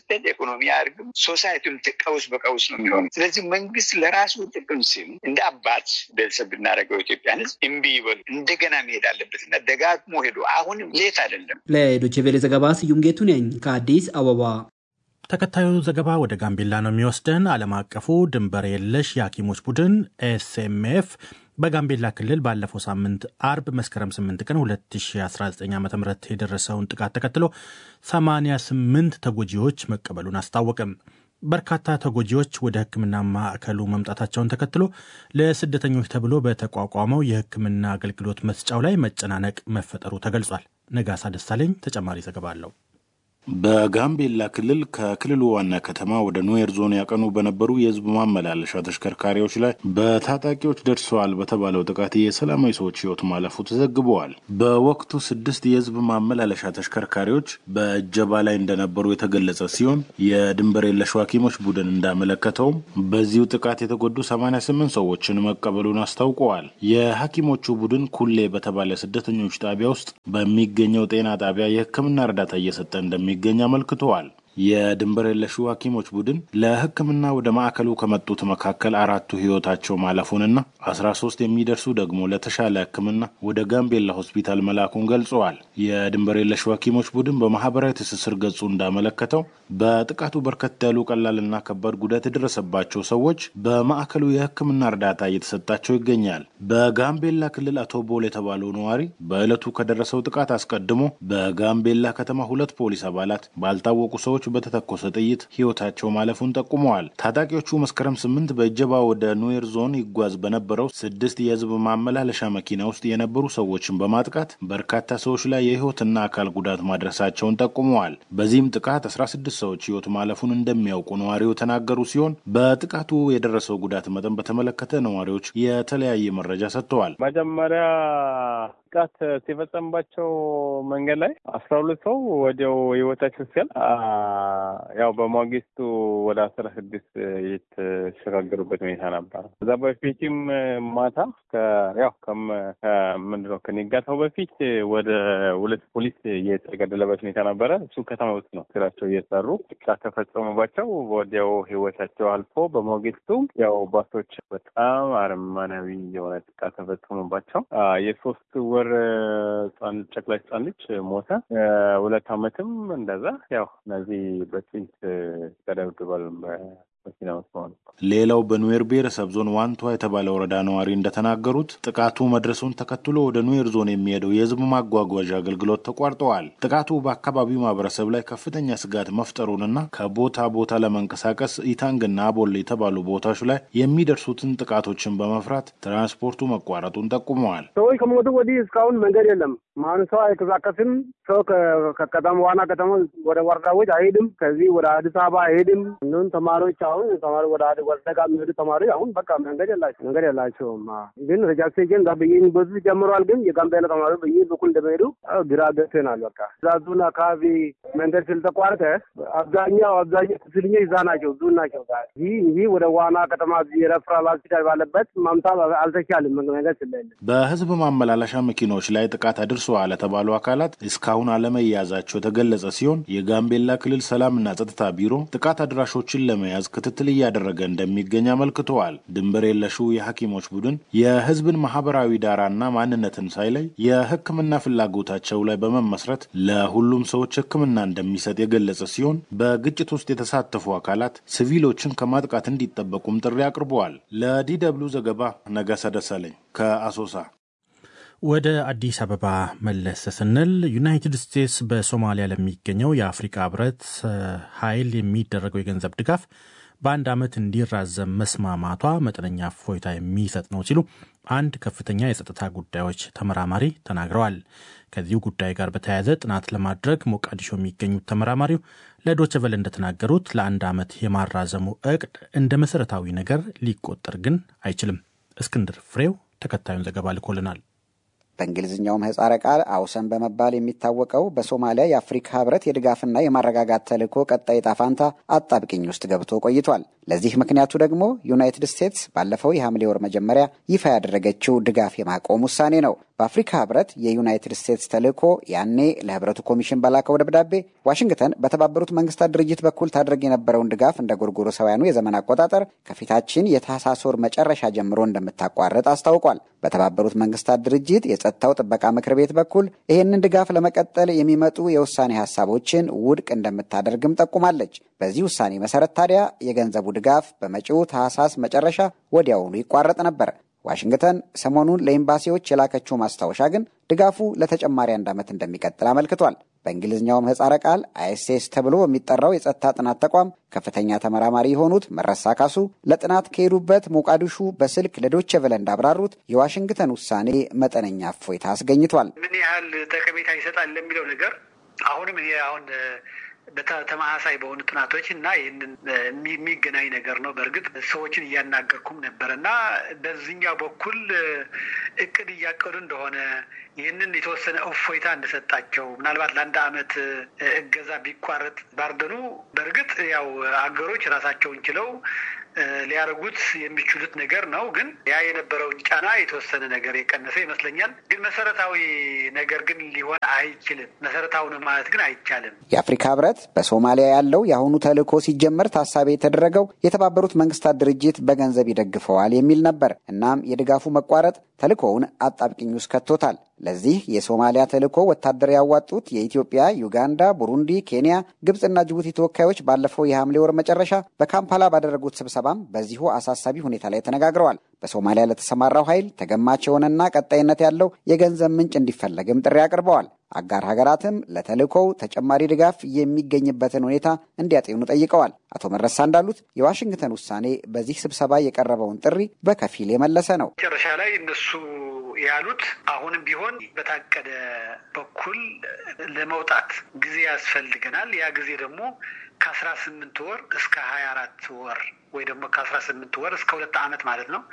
ስትሄድ ኢኮኖሚ አያድግም። ሶሳይቲም ቀውስ በቀውስ ነው የሚሆኑ። ስለዚህ መንግስት ለራሱ ጥቅም ሲል እንደ አባት ቤተሰብ ብናደርገው ኢትዮጵያን ህዝብ እምቢ ይበሉ እንደገና መሄድ አለበት እና ደጋግሞ ሄዶ አሁንም ሌት አይደለም። ለዶቼ ቬለ ዘገባ ስዩም ጌቱ ነኝ ከአዲስ አበባ። ተከታዩ ዘገባ ወደ ጋምቤላ ነው የሚወስደን። ዓለም አቀፉ ድንበር የለሽ የሐኪሞች ቡድን ኤስኤምኤፍ በጋምቤላ ክልል ባለፈው ሳምንት አርብ መስከረም 8 ቀን 2019 ዓ ም የደረሰውን ጥቃት ተከትሎ 88 ተጎጂዎች መቀበሉን አስታወቀም። በርካታ ተጎጂዎች ወደ ሕክምና ማዕከሉ መምጣታቸውን ተከትሎ ለስደተኞች ተብሎ በተቋቋመው የሕክምና አገልግሎት መስጫው ላይ መጨናነቅ መፈጠሩ ተገልጿል። ነጋሳ ደሳለኝ ተጨማሪ ዘገባ አለው። በጋምቤላ ክልል ከክልሉ ዋና ከተማ ወደ ኑዌር ዞን ያቀኑ በነበሩ የህዝብ ማመላለሻ ተሽከርካሪዎች ላይ በታጣቂዎች ደርሰዋል በተባለው ጥቃት የሰላማዊ ሰዎች ህይወት ማለፉ ተዘግበዋል። በወቅቱ ስድስት የህዝብ ማመላለሻ ተሽከርካሪዎች በእጀባ ላይ እንደነበሩ የተገለጸ ሲሆን የድንበር የለሽ ሐኪሞች ቡድን እንዳመለከተውም በዚሁ ጥቃት የተጎዱ 88 ሰዎችን መቀበሉን አስታውቀዋል። የሐኪሞቹ ቡድን ኩሌ በተባለ ስደተኞች ጣቢያ ውስጥ በሚገኘው ጤና ጣቢያ የህክምና እርዳታ እየሰጠ እንደሚ እንደሚገኝ አመልክተዋል። የድንበር የለሹ ሐኪሞች ቡድን ለህክምና ወደ ማዕከሉ ከመጡት መካከል አራቱ ህይወታቸው ማለፉንና አስራ ሶስት የሚደርሱ ደግሞ ለተሻለ ህክምና ወደ ጋምቤላ ሆስፒታል መላኩን ገልጸዋል። የድንበር የለሹ ሐኪሞች ቡድን በማህበራዊ ትስስር ገጹ እንዳመለከተው በጥቃቱ በርከት ያሉ ቀላልና ከባድ ጉዳት የደረሰባቸው ሰዎች በማዕከሉ የህክምና እርዳታ እየተሰጣቸው ይገኛል። በጋምቤላ ክልል አቶ ቦል የተባለው ነዋሪ በዕለቱ ከደረሰው ጥቃት አስቀድሞ በጋምቤላ ከተማ ሁለት ፖሊስ አባላት ባልታወቁ ሰዎች በተተኮሰ ጥይት ህይወታቸው ማለፉን ጠቁመዋል። ታጣቂዎቹ መስከረም ስምንት በእጀባ ወደ ኑዌር ዞን ይጓዝ በነበረው ስድስት የህዝብ ማመላለሻ መኪና ውስጥ የነበሩ ሰዎችን በማጥቃት በርካታ ሰዎች ላይ የህይወትና አካል ጉዳት ማድረሳቸውን ጠቁመዋል። በዚህም ጥቃት 16 ሰዎች ህይወት ማለፉን እንደሚያውቁ ነዋሪው የተናገሩ ሲሆን በጥቃቱ የደረሰው ጉዳት መጠን በተመለከተ ነዋሪዎች የተለያየ መረጃ ሰጥተዋል። መጀመሪያ ጥቃት ሲፈጸምባቸው መንገድ ላይ አስራ ሁለት ሰው ወዲያው ህይወታቸው ሲያል ያው በማግስቱ ወደ አስራ ስድስት የተሸጋገሩበት ሁኔታ ነበረ። እዛ በፊትም ማታ ያው ምንድነው ከንጋታው በፊት ወደ ሁለት ፖሊስ የተገደለበት ሁኔታ ነበረ። እሱ ከተማ ውስጥ ነው ስራቸው እየሰሩ ጥቃት ተፈጸሙባቸው። ወዲያው ህይወታቸው አልፎ በማግስቱ ያው ባሶች በጣም አረመናዊ የሆነ ጥቃት ተፈጸሙባቸው። የሶስት ወር ህጻን ጨቅላ ህጻን ልጅ ሞተ። ሁለት አመትም እንደዛ ያው እነዚህ በጥይት ተደብድበል መኪና ውስጥ ሆነ። ሌላው በኑዌር ብሔረሰብ ዞን ዋንቷ የተባለ ወረዳ ነዋሪ እንደተናገሩት ጥቃቱ መድረሱን ተከትሎ ወደ ኑዌር ዞን የሚሄደው የህዝብ ማጓጓዣ አገልግሎት ተቋርጠዋል። ጥቃቱ በአካባቢው ማህበረሰብ ላይ ከፍተኛ ስጋት መፍጠሩንና ከቦታ ቦታ ለመንቀሳቀስ ኢታንግና አቦል የተባሉ ቦታዎች ላይ የሚደርሱትን ጥቃቶችን በመፍራት ትራንስፖርቱ መቋረጡን ጠቁመዋል። ሰዎች ከሞቱ ወዲህ እስካሁን መንገድ የለም። ማን ሰው አይንቀሳቀስም። ሰው ከከተማ ዋና ከተማ ወደ ወረዳዎች አይሄድም። ከዚህ ወደ አዲስ አበባ አይሄድም። እንዲሁም ተማሪዎች አሁን ተማሪ ወደ ወረዳ የሚሄዱ ተማሪ አሁን በቃ መንገድ የላቸው መንገድ የላቸውም። ግን ሬጃክሴሽን በዩኒቨርሲቲ ጀምረዋል። ግን የጋምቤላ ተማሪ በይህ በኩል እንደሚሄዱ ግራ ገብቶናል። በቃ እዛ ዙን አካባቢ መንገድ ስለተቋረጠ አብዛኛው አብዛኛው ክፍልኞች እዛ ናቸው ዙ ናቸው። ይህ ይህ ወደ ዋና ከተማ የረፍራል ሆስፒታል ባለበት ማምጣት አልተቻልም መንገድ ስለሌለ በህዝብ ማመላለሻ መኪኖች ላይ ጥቃት አድርሰዋል የተባሉ አካላት እስካሁን አለመያዛቸው የተገለጸ ሲሆን የጋምቤላ ክልል ሰላምና ጸጥታ ቢሮ ጥቃት አድራሾችን ለመያዝ ክትትል እያደረገ እንደሚገኝ አመልክተዋል። ድንበር የለሹ የሐኪሞች ቡድን የህዝብን ማህበራዊ ዳራና ማንነትን ሳይለይ የሕክምና ፍላጎታቸው ላይ በመመስረት ለሁሉም ሰዎች ሕክምና እንደሚሰጥ የገለጸ ሲሆን በግጭት ውስጥ የተሳተፉ አካላት ሲቪሎችን ከማጥቃት እንዲጠበቁም ጥሪ አቅርበዋል። ለዲደብሉ ዘገባ ነጋሳ ደሳለኝ ከአሶሳ። ወደ አዲስ አበባ መለስ ስንል ዩናይትድ ስቴትስ በሶማሊያ ለሚገኘው የአፍሪካ ህብረት ኃይል የሚደረገው የገንዘብ ድጋፍ በአንድ ዓመት እንዲራዘም መስማማቷ መጠነኛ እፎይታ የሚሰጥ ነው ሲሉ አንድ ከፍተኛ የጸጥታ ጉዳዮች ተመራማሪ ተናግረዋል። ከዚሁ ጉዳይ ጋር በተያያዘ ጥናት ለማድረግ ሞቃዲሾ የሚገኙት ተመራማሪው ለዶቼ ቬለ እንደተናገሩት ለአንድ ዓመት የማራዘሙ እቅድ እንደ መሠረታዊ ነገር ሊቆጠር ግን አይችልም። እስክንድር ፍሬው ተከታዩን ዘገባ ልኮልናል። በእንግሊዝኛው ምህጻረ ቃል አውሰን በመባል የሚታወቀው በሶማሊያ የአፍሪካ ህብረት የድጋፍና የማረጋጋት ተልዕኮ ቀጣይ ዕጣ ፈንታ አጣብቂኝ ውስጥ ገብቶ ቆይቷል። ለዚህ ምክንያቱ ደግሞ ዩናይትድ ስቴትስ ባለፈው የሐምሌ ወር መጀመሪያ ይፋ ያደረገችው ድጋፍ የማቆም ውሳኔ ነው። በአፍሪካ ህብረት የዩናይትድ ስቴትስ ተልዕኮ ያኔ ለህብረቱ ኮሚሽን በላከው ደብዳቤ ዋሽንግተን በተባበሩት መንግስታት ድርጅት በኩል ታደርግ የነበረውን ድጋፍ እንደ ጎርጎሮሳውያኑ የዘመን አቆጣጠር ከፊታችን የታህሳስ ወር መጨረሻ ጀምሮ እንደምታቋርጥ አስታውቋል። በተባበሩት መንግስታት ድርጅት የጸጥታው ጥበቃ ምክር ቤት በኩል ይህንን ድጋፍ ለመቀጠል የሚመጡ የውሳኔ ሀሳቦችን ውድቅ እንደምታደርግም ጠቁማለች። በዚህ ውሳኔ መሰረት ታዲያ የገንዘቡ ድጋፍ በመጪው ታህሳስ መጨረሻ ወዲያውኑ ይቋረጥ ነበር። ዋሽንግተን ሰሞኑን ለኤምባሲዎች የላከችው ማስታወሻ ግን ድጋፉ ለተጨማሪ አንድ ዓመት እንደሚቀጥል አመልክቷል። በእንግሊዝኛው ምህጻረ ቃል አይኤስኤስ ተብሎ በሚጠራው የጸጥታ ጥናት ተቋም ከፍተኛ ተመራማሪ የሆኑት መረሳ ካሱ ለጥናት ከሄዱበት ሞቃዲሹ በስልክ ለዶቼ ቬለ እንዳብራሩት የዋሽንግተን ውሳኔ መጠነኛ እፎይታ አስገኝቷል። ምን ያህል ጠቀሜታ ይሰጣል ለሚለው ነገር አሁንም ይሄ አሁን በተመሳሳይ በሆኑ ጥናቶች እና ይህንን የሚገናኝ ነገር ነው። በእርግጥ ሰዎችን እያናገርኩም ነበር እና በዚህኛው በኩል እቅድ እያቀዱ እንደሆነ ይህንን የተወሰነ እፎይታ እንደሰጣቸው ምናልባት ለአንድ ዓመት እገዛ ቢቋረጥ ባርደኑ በእርግጥ ያው አገሮች ራሳቸውን ችለው ሊያደርጉት የሚችሉት ነገር ነው። ግን ያ የነበረውን ጫና የተወሰነ ነገር የቀነሰ ይመስለኛል። ግን መሰረታዊ ነገር ግን ሊሆን አይችልም። መሰረታዊ ነው ማለት ግን አይቻልም። የአፍሪካ ህብረት በሶማሊያ ያለው የአሁኑ ተልዕኮ ሲጀመር ታሳቢ የተደረገው የተባበሩት መንግስታት ድርጅት በገንዘብ ይደግፈዋል የሚል ነበር። እናም የድጋፉ መቋረጥ ተልዕኮውን አጣብቂኝ ውስጥ ከቶታል። ለዚህ የሶማሊያ ተልዕኮ ወታደር ያዋጡት የኢትዮጵያ፣ ዩጋንዳ፣ ቡሩንዲ፣ ኬንያ፣ ግብፅና ጅቡቲ ተወካዮች ባለፈው የሐምሌ ወር መጨረሻ በካምፓላ ባደረጉት ስብሰባም በዚሁ አሳሳቢ ሁኔታ ላይ ተነጋግረዋል። በሶማሊያ ለተሰማራው ኃይል ተገማች የሆነና ቀጣይነት ያለው የገንዘብ ምንጭ እንዲፈለግም ጥሪ አቅርበዋል። አጋር ሀገራትም ለተልዕኮው ተጨማሪ ድጋፍ የሚገኝበትን ሁኔታ እንዲያጤኑ ጠይቀዋል። አቶ መረሳ እንዳሉት የዋሽንግተን ውሳኔ በዚህ ስብሰባ የቀረበውን ጥሪ በከፊል የመለሰ ነው። መጨረሻ ላይ እነሱ ያሉት አሁንም ቢሆን በታቀደ በኩል ለመውጣት ጊዜ ያስፈልገናል። ያ ጊዜ ደግሞ ከአስራ ስምንት ወር እስከ ሀያ አራት ወር ወይ ደግሞ ከአስራ ስምንት ወር እስከ ሁለት ዓመት ማለት ነው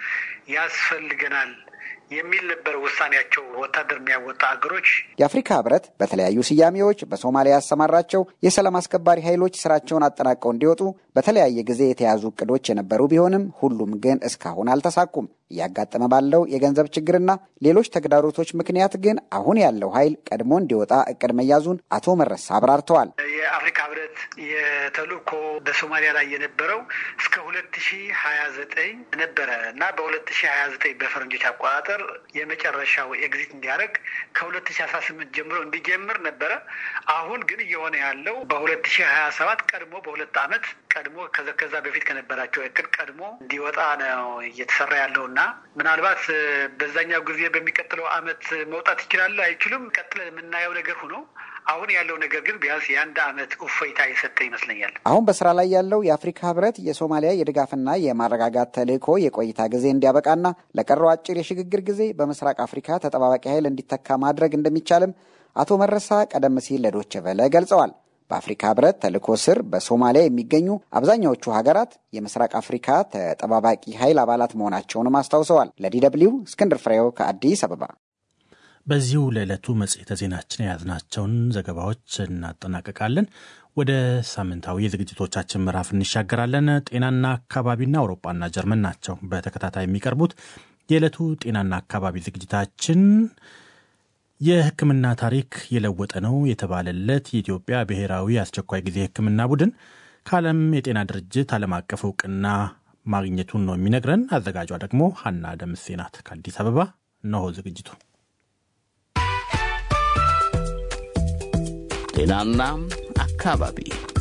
ያስፈልገናል የሚል ነበር ውሳኔያቸው። ወታደር የሚያወጣ ሀገሮች የአፍሪካ ህብረት በተለያዩ ስያሜዎች በሶማሊያ ያሰማራቸው የሰላም አስከባሪ ኃይሎች ስራቸውን አጠናቀው እንዲወጡ በተለያየ ጊዜ የተያዙ እቅዶች የነበሩ ቢሆንም ሁሉም ግን እስካሁን አልተሳኩም። እያጋጠመ ባለው የገንዘብ ችግርና ሌሎች ተግዳሮቶች ምክንያት ግን አሁን ያለው ኃይል ቀድሞ እንዲወጣ እቅድ መያዙን አቶ መረሳ አብራርተዋል። የአፍሪካ ህብረት የተልእኮ በሶማሊያ ላይ የነበረው እስከ ሁለት ሺ ሀያ ዘጠኝ ነበረ እና በሁለት ሺ ሀያ ዘጠኝ በፈረንጆች አቆጣጠር የመጨረሻው ኤግዚት እንዲያደርግ ከሁለት ሺ አስራ ስምንት ጀምሮ እንዲጀምር ነበረ። አሁን ግን እየሆነ ያለው በሁለት ሺ ሀያ ሰባት ቀድሞ በሁለት ዓመት ቀድሞ ከዛ በፊት ከነበራቸው እቅድ ቀድሞ እንዲወጣ ነው እየተሰራ ያለው እና ምናልባት በዛኛው ጊዜ በሚቀጥለው ዓመት መውጣት ይችላሉ አይችሉም፣ ቀጥለን የምናየው ነገር ሆኖ አሁን ያለው ነገር ግን ቢያንስ የአንድ ዓመት እፎይታ የሰጠ ይመስለኛል። አሁን በስራ ላይ ያለው የአፍሪካ ህብረት የሶማሊያ የድጋፍና የማረጋጋት ተልዕኮ የቆይታ ጊዜ እንዲያበቃና ለቀረው አጭር የሽግግር ጊዜ በምስራቅ አፍሪካ ተጠባባቂ ኃይል እንዲተካ ማድረግ እንደሚቻልም አቶ መረሳ ቀደም ሲል ለዶቼ ቬለ ገልጸዋል። በአፍሪካ ህብረት ተልዕኮ ስር በሶማሊያ የሚገኙ አብዛኛዎቹ ሀገራት የምስራቅ አፍሪካ ተጠባባቂ ኃይል አባላት መሆናቸውንም አስታውሰዋል። ለዲደብሊው እስክንድር ፍሬው ከአዲስ አበባ። በዚሁ ለዕለቱ መጽሔተ ዜናችን የያዝናቸውን ዘገባዎች እናጠናቀቃለን። ወደ ሳምንታዊ የዝግጅቶቻችን ምዕራፍ እንሻገራለን። ጤናና አካባቢና አውሮፓና ጀርመን ናቸው በተከታታይ የሚቀርቡት። የዕለቱ ጤናና አካባቢ ዝግጅታችን የሕክምና ታሪክ የለወጠ ነው የተባለለት የኢትዮጵያ ብሔራዊ አስቸኳይ ጊዜ ሕክምና ቡድን ከዓለም የጤና ድርጅት ዓለም አቀፍ እውቅና ማግኘቱን ነው የሚነግረን። አዘጋጇ ደግሞ ሀና ደምሴ ናት ከአዲስ አበባ። እነሆ ዝግጅቱ ጤናና አካባቢ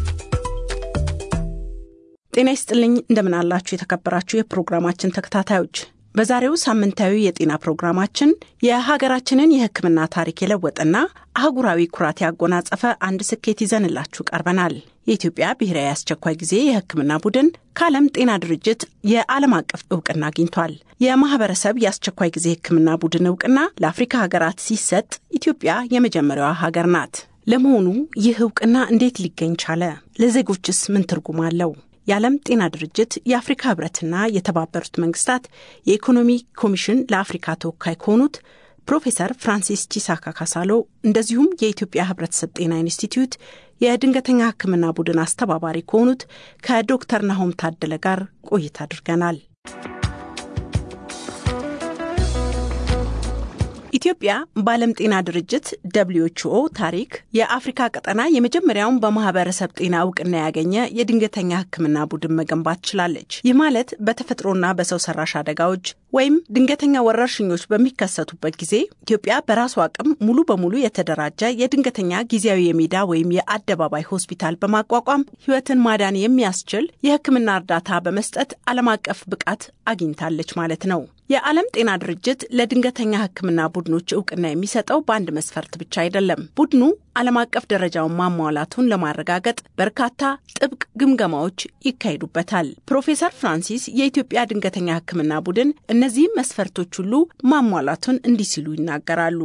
ጤና ይስጥልኝ። እንደምን አላችሁ የተከበራችሁ የፕሮግራማችን ተከታታዮች። በዛሬው ሳምንታዊ የጤና ፕሮግራማችን የሀገራችንን የሕክምና ታሪክ የለወጠና አህጉራዊ ኩራት ያጎናጸፈ አንድ ስኬት ይዘንላችሁ ቀርበናል። የኢትዮጵያ ብሔራዊ አስቸኳይ ጊዜ የሕክምና ቡድን ከዓለም ጤና ድርጅት የዓለም አቀፍ እውቅና አግኝቷል። የማህበረሰብ የአስቸኳይ ጊዜ ሕክምና ቡድን እውቅና ለአፍሪካ ሀገራት ሲሰጥ ኢትዮጵያ የመጀመሪያዋ ሀገር ናት። ለመሆኑ ይህ እውቅና እንዴት ሊገኝ ቻለ? ለዜጎችስ ምን ትርጉም አለው? የዓለም ጤና ድርጅት የአፍሪካ ህብረትና የተባበሩት መንግስታት የኢኮኖሚ ኮሚሽን ለአፍሪካ ተወካይ ከሆኑት ፕሮፌሰር ፍራንሲስ ቺሳካ ካሳሎ እንደዚሁም የኢትዮጵያ ህብረተሰብ ጤና ኢንስቲትዩት የድንገተኛ ህክምና ቡድን አስተባባሪ ከሆኑት ከዶክተር ናሆም ታደለ ጋር ቆይታ አድርገናል። ኢትዮጵያ በዓለም ጤና ድርጅት ደብልዩ ኤች ኦ ታሪክ የአፍሪካ ቀጠና የመጀመሪያውን በማህበረሰብ ጤና እውቅና ያገኘ የድንገተኛ ሕክምና ቡድን መገንባት ችላለች። ይህ ማለት በተፈጥሮና በሰው ሰራሽ አደጋዎች ወይም ድንገተኛ ወረርሽኞች በሚከሰቱበት ጊዜ ኢትዮጵያ በራሱ አቅም ሙሉ በሙሉ የተደራጀ የድንገተኛ ጊዜያዊ የሜዳ ወይም የአደባባይ ሆስፒታል በማቋቋም ሕይወትን ማዳን የሚያስችል የሕክምና እርዳታ በመስጠት ዓለም አቀፍ ብቃት አግኝታለች ማለት ነው። የዓለም ጤና ድርጅት ለድንገተኛ ሕክምና ቡድኖች እውቅና የሚሰጠው በአንድ መስፈርት ብቻ አይደለም። ቡድኑ ዓለም አቀፍ ደረጃውን ማሟላቱን ለማረጋገጥ በርካታ ጥብቅ ግምገማዎች ይካሄዱበታል። ፕሮፌሰር ፍራንሲስ የኢትዮጵያ ድንገተኛ ሕክምና ቡድን እነዚህም መስፈርቶች ሁሉ ማሟላቱን እንዲህ ሲሉ ይናገራሉ።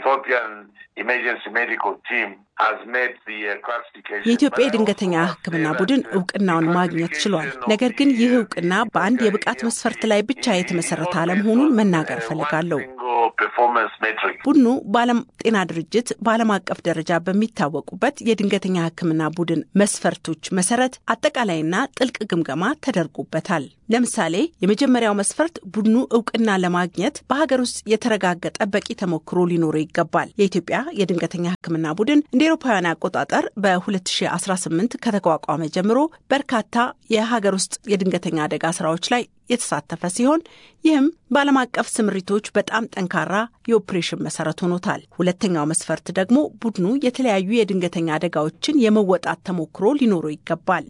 የኢትዮጵያ የድንገተኛ ሕክምና ቡድን እውቅናውን ማግኘት ችሏል። ነገር ግን ይህ እውቅና በአንድ የብቃት መስፈርት ላይ ብቻ የተመሰረተ አለመሆኑን መናገር እፈልጋለሁ። ቡድኑ በዓለም ጤና ድርጅት በዓለም አቀፍ ደረጃ በሚታወቁበት የድንገተኛ ሕክምና ቡድን መስፈርቶች መሰረት አጠቃላይና ጥልቅ ግምገማ ተደርጎበታል። ለምሳሌ የመጀመሪያው መስፈርት ቡድኑ እውቅና ለማግኘት በሀገር ውስጥ የተረጋገጠ በቂ ተሞክሮ ሊኖረው ይገባል። የኢትዮጵያ የድንገተኛ ሕክምና ቡድን እንደ ኤሮፓውያን አቆጣጠር በ2018 ከተቋቋመ ጀምሮ በርካታ የሀገር ውስጥ የድንገተኛ አደጋ ስራዎች ላይ የተሳተፈ ሲሆን ይህም በዓለም አቀፍ ስምሪቶች በጣም ጠንካራ የኦፕሬሽን መሰረት ሆኖታል። ሁለተኛው መስፈርት ደግሞ ቡድኑ የተለያዩ የድንገተኛ አደጋዎችን የመወጣት ተሞክሮ ሊኖረው ይገባል።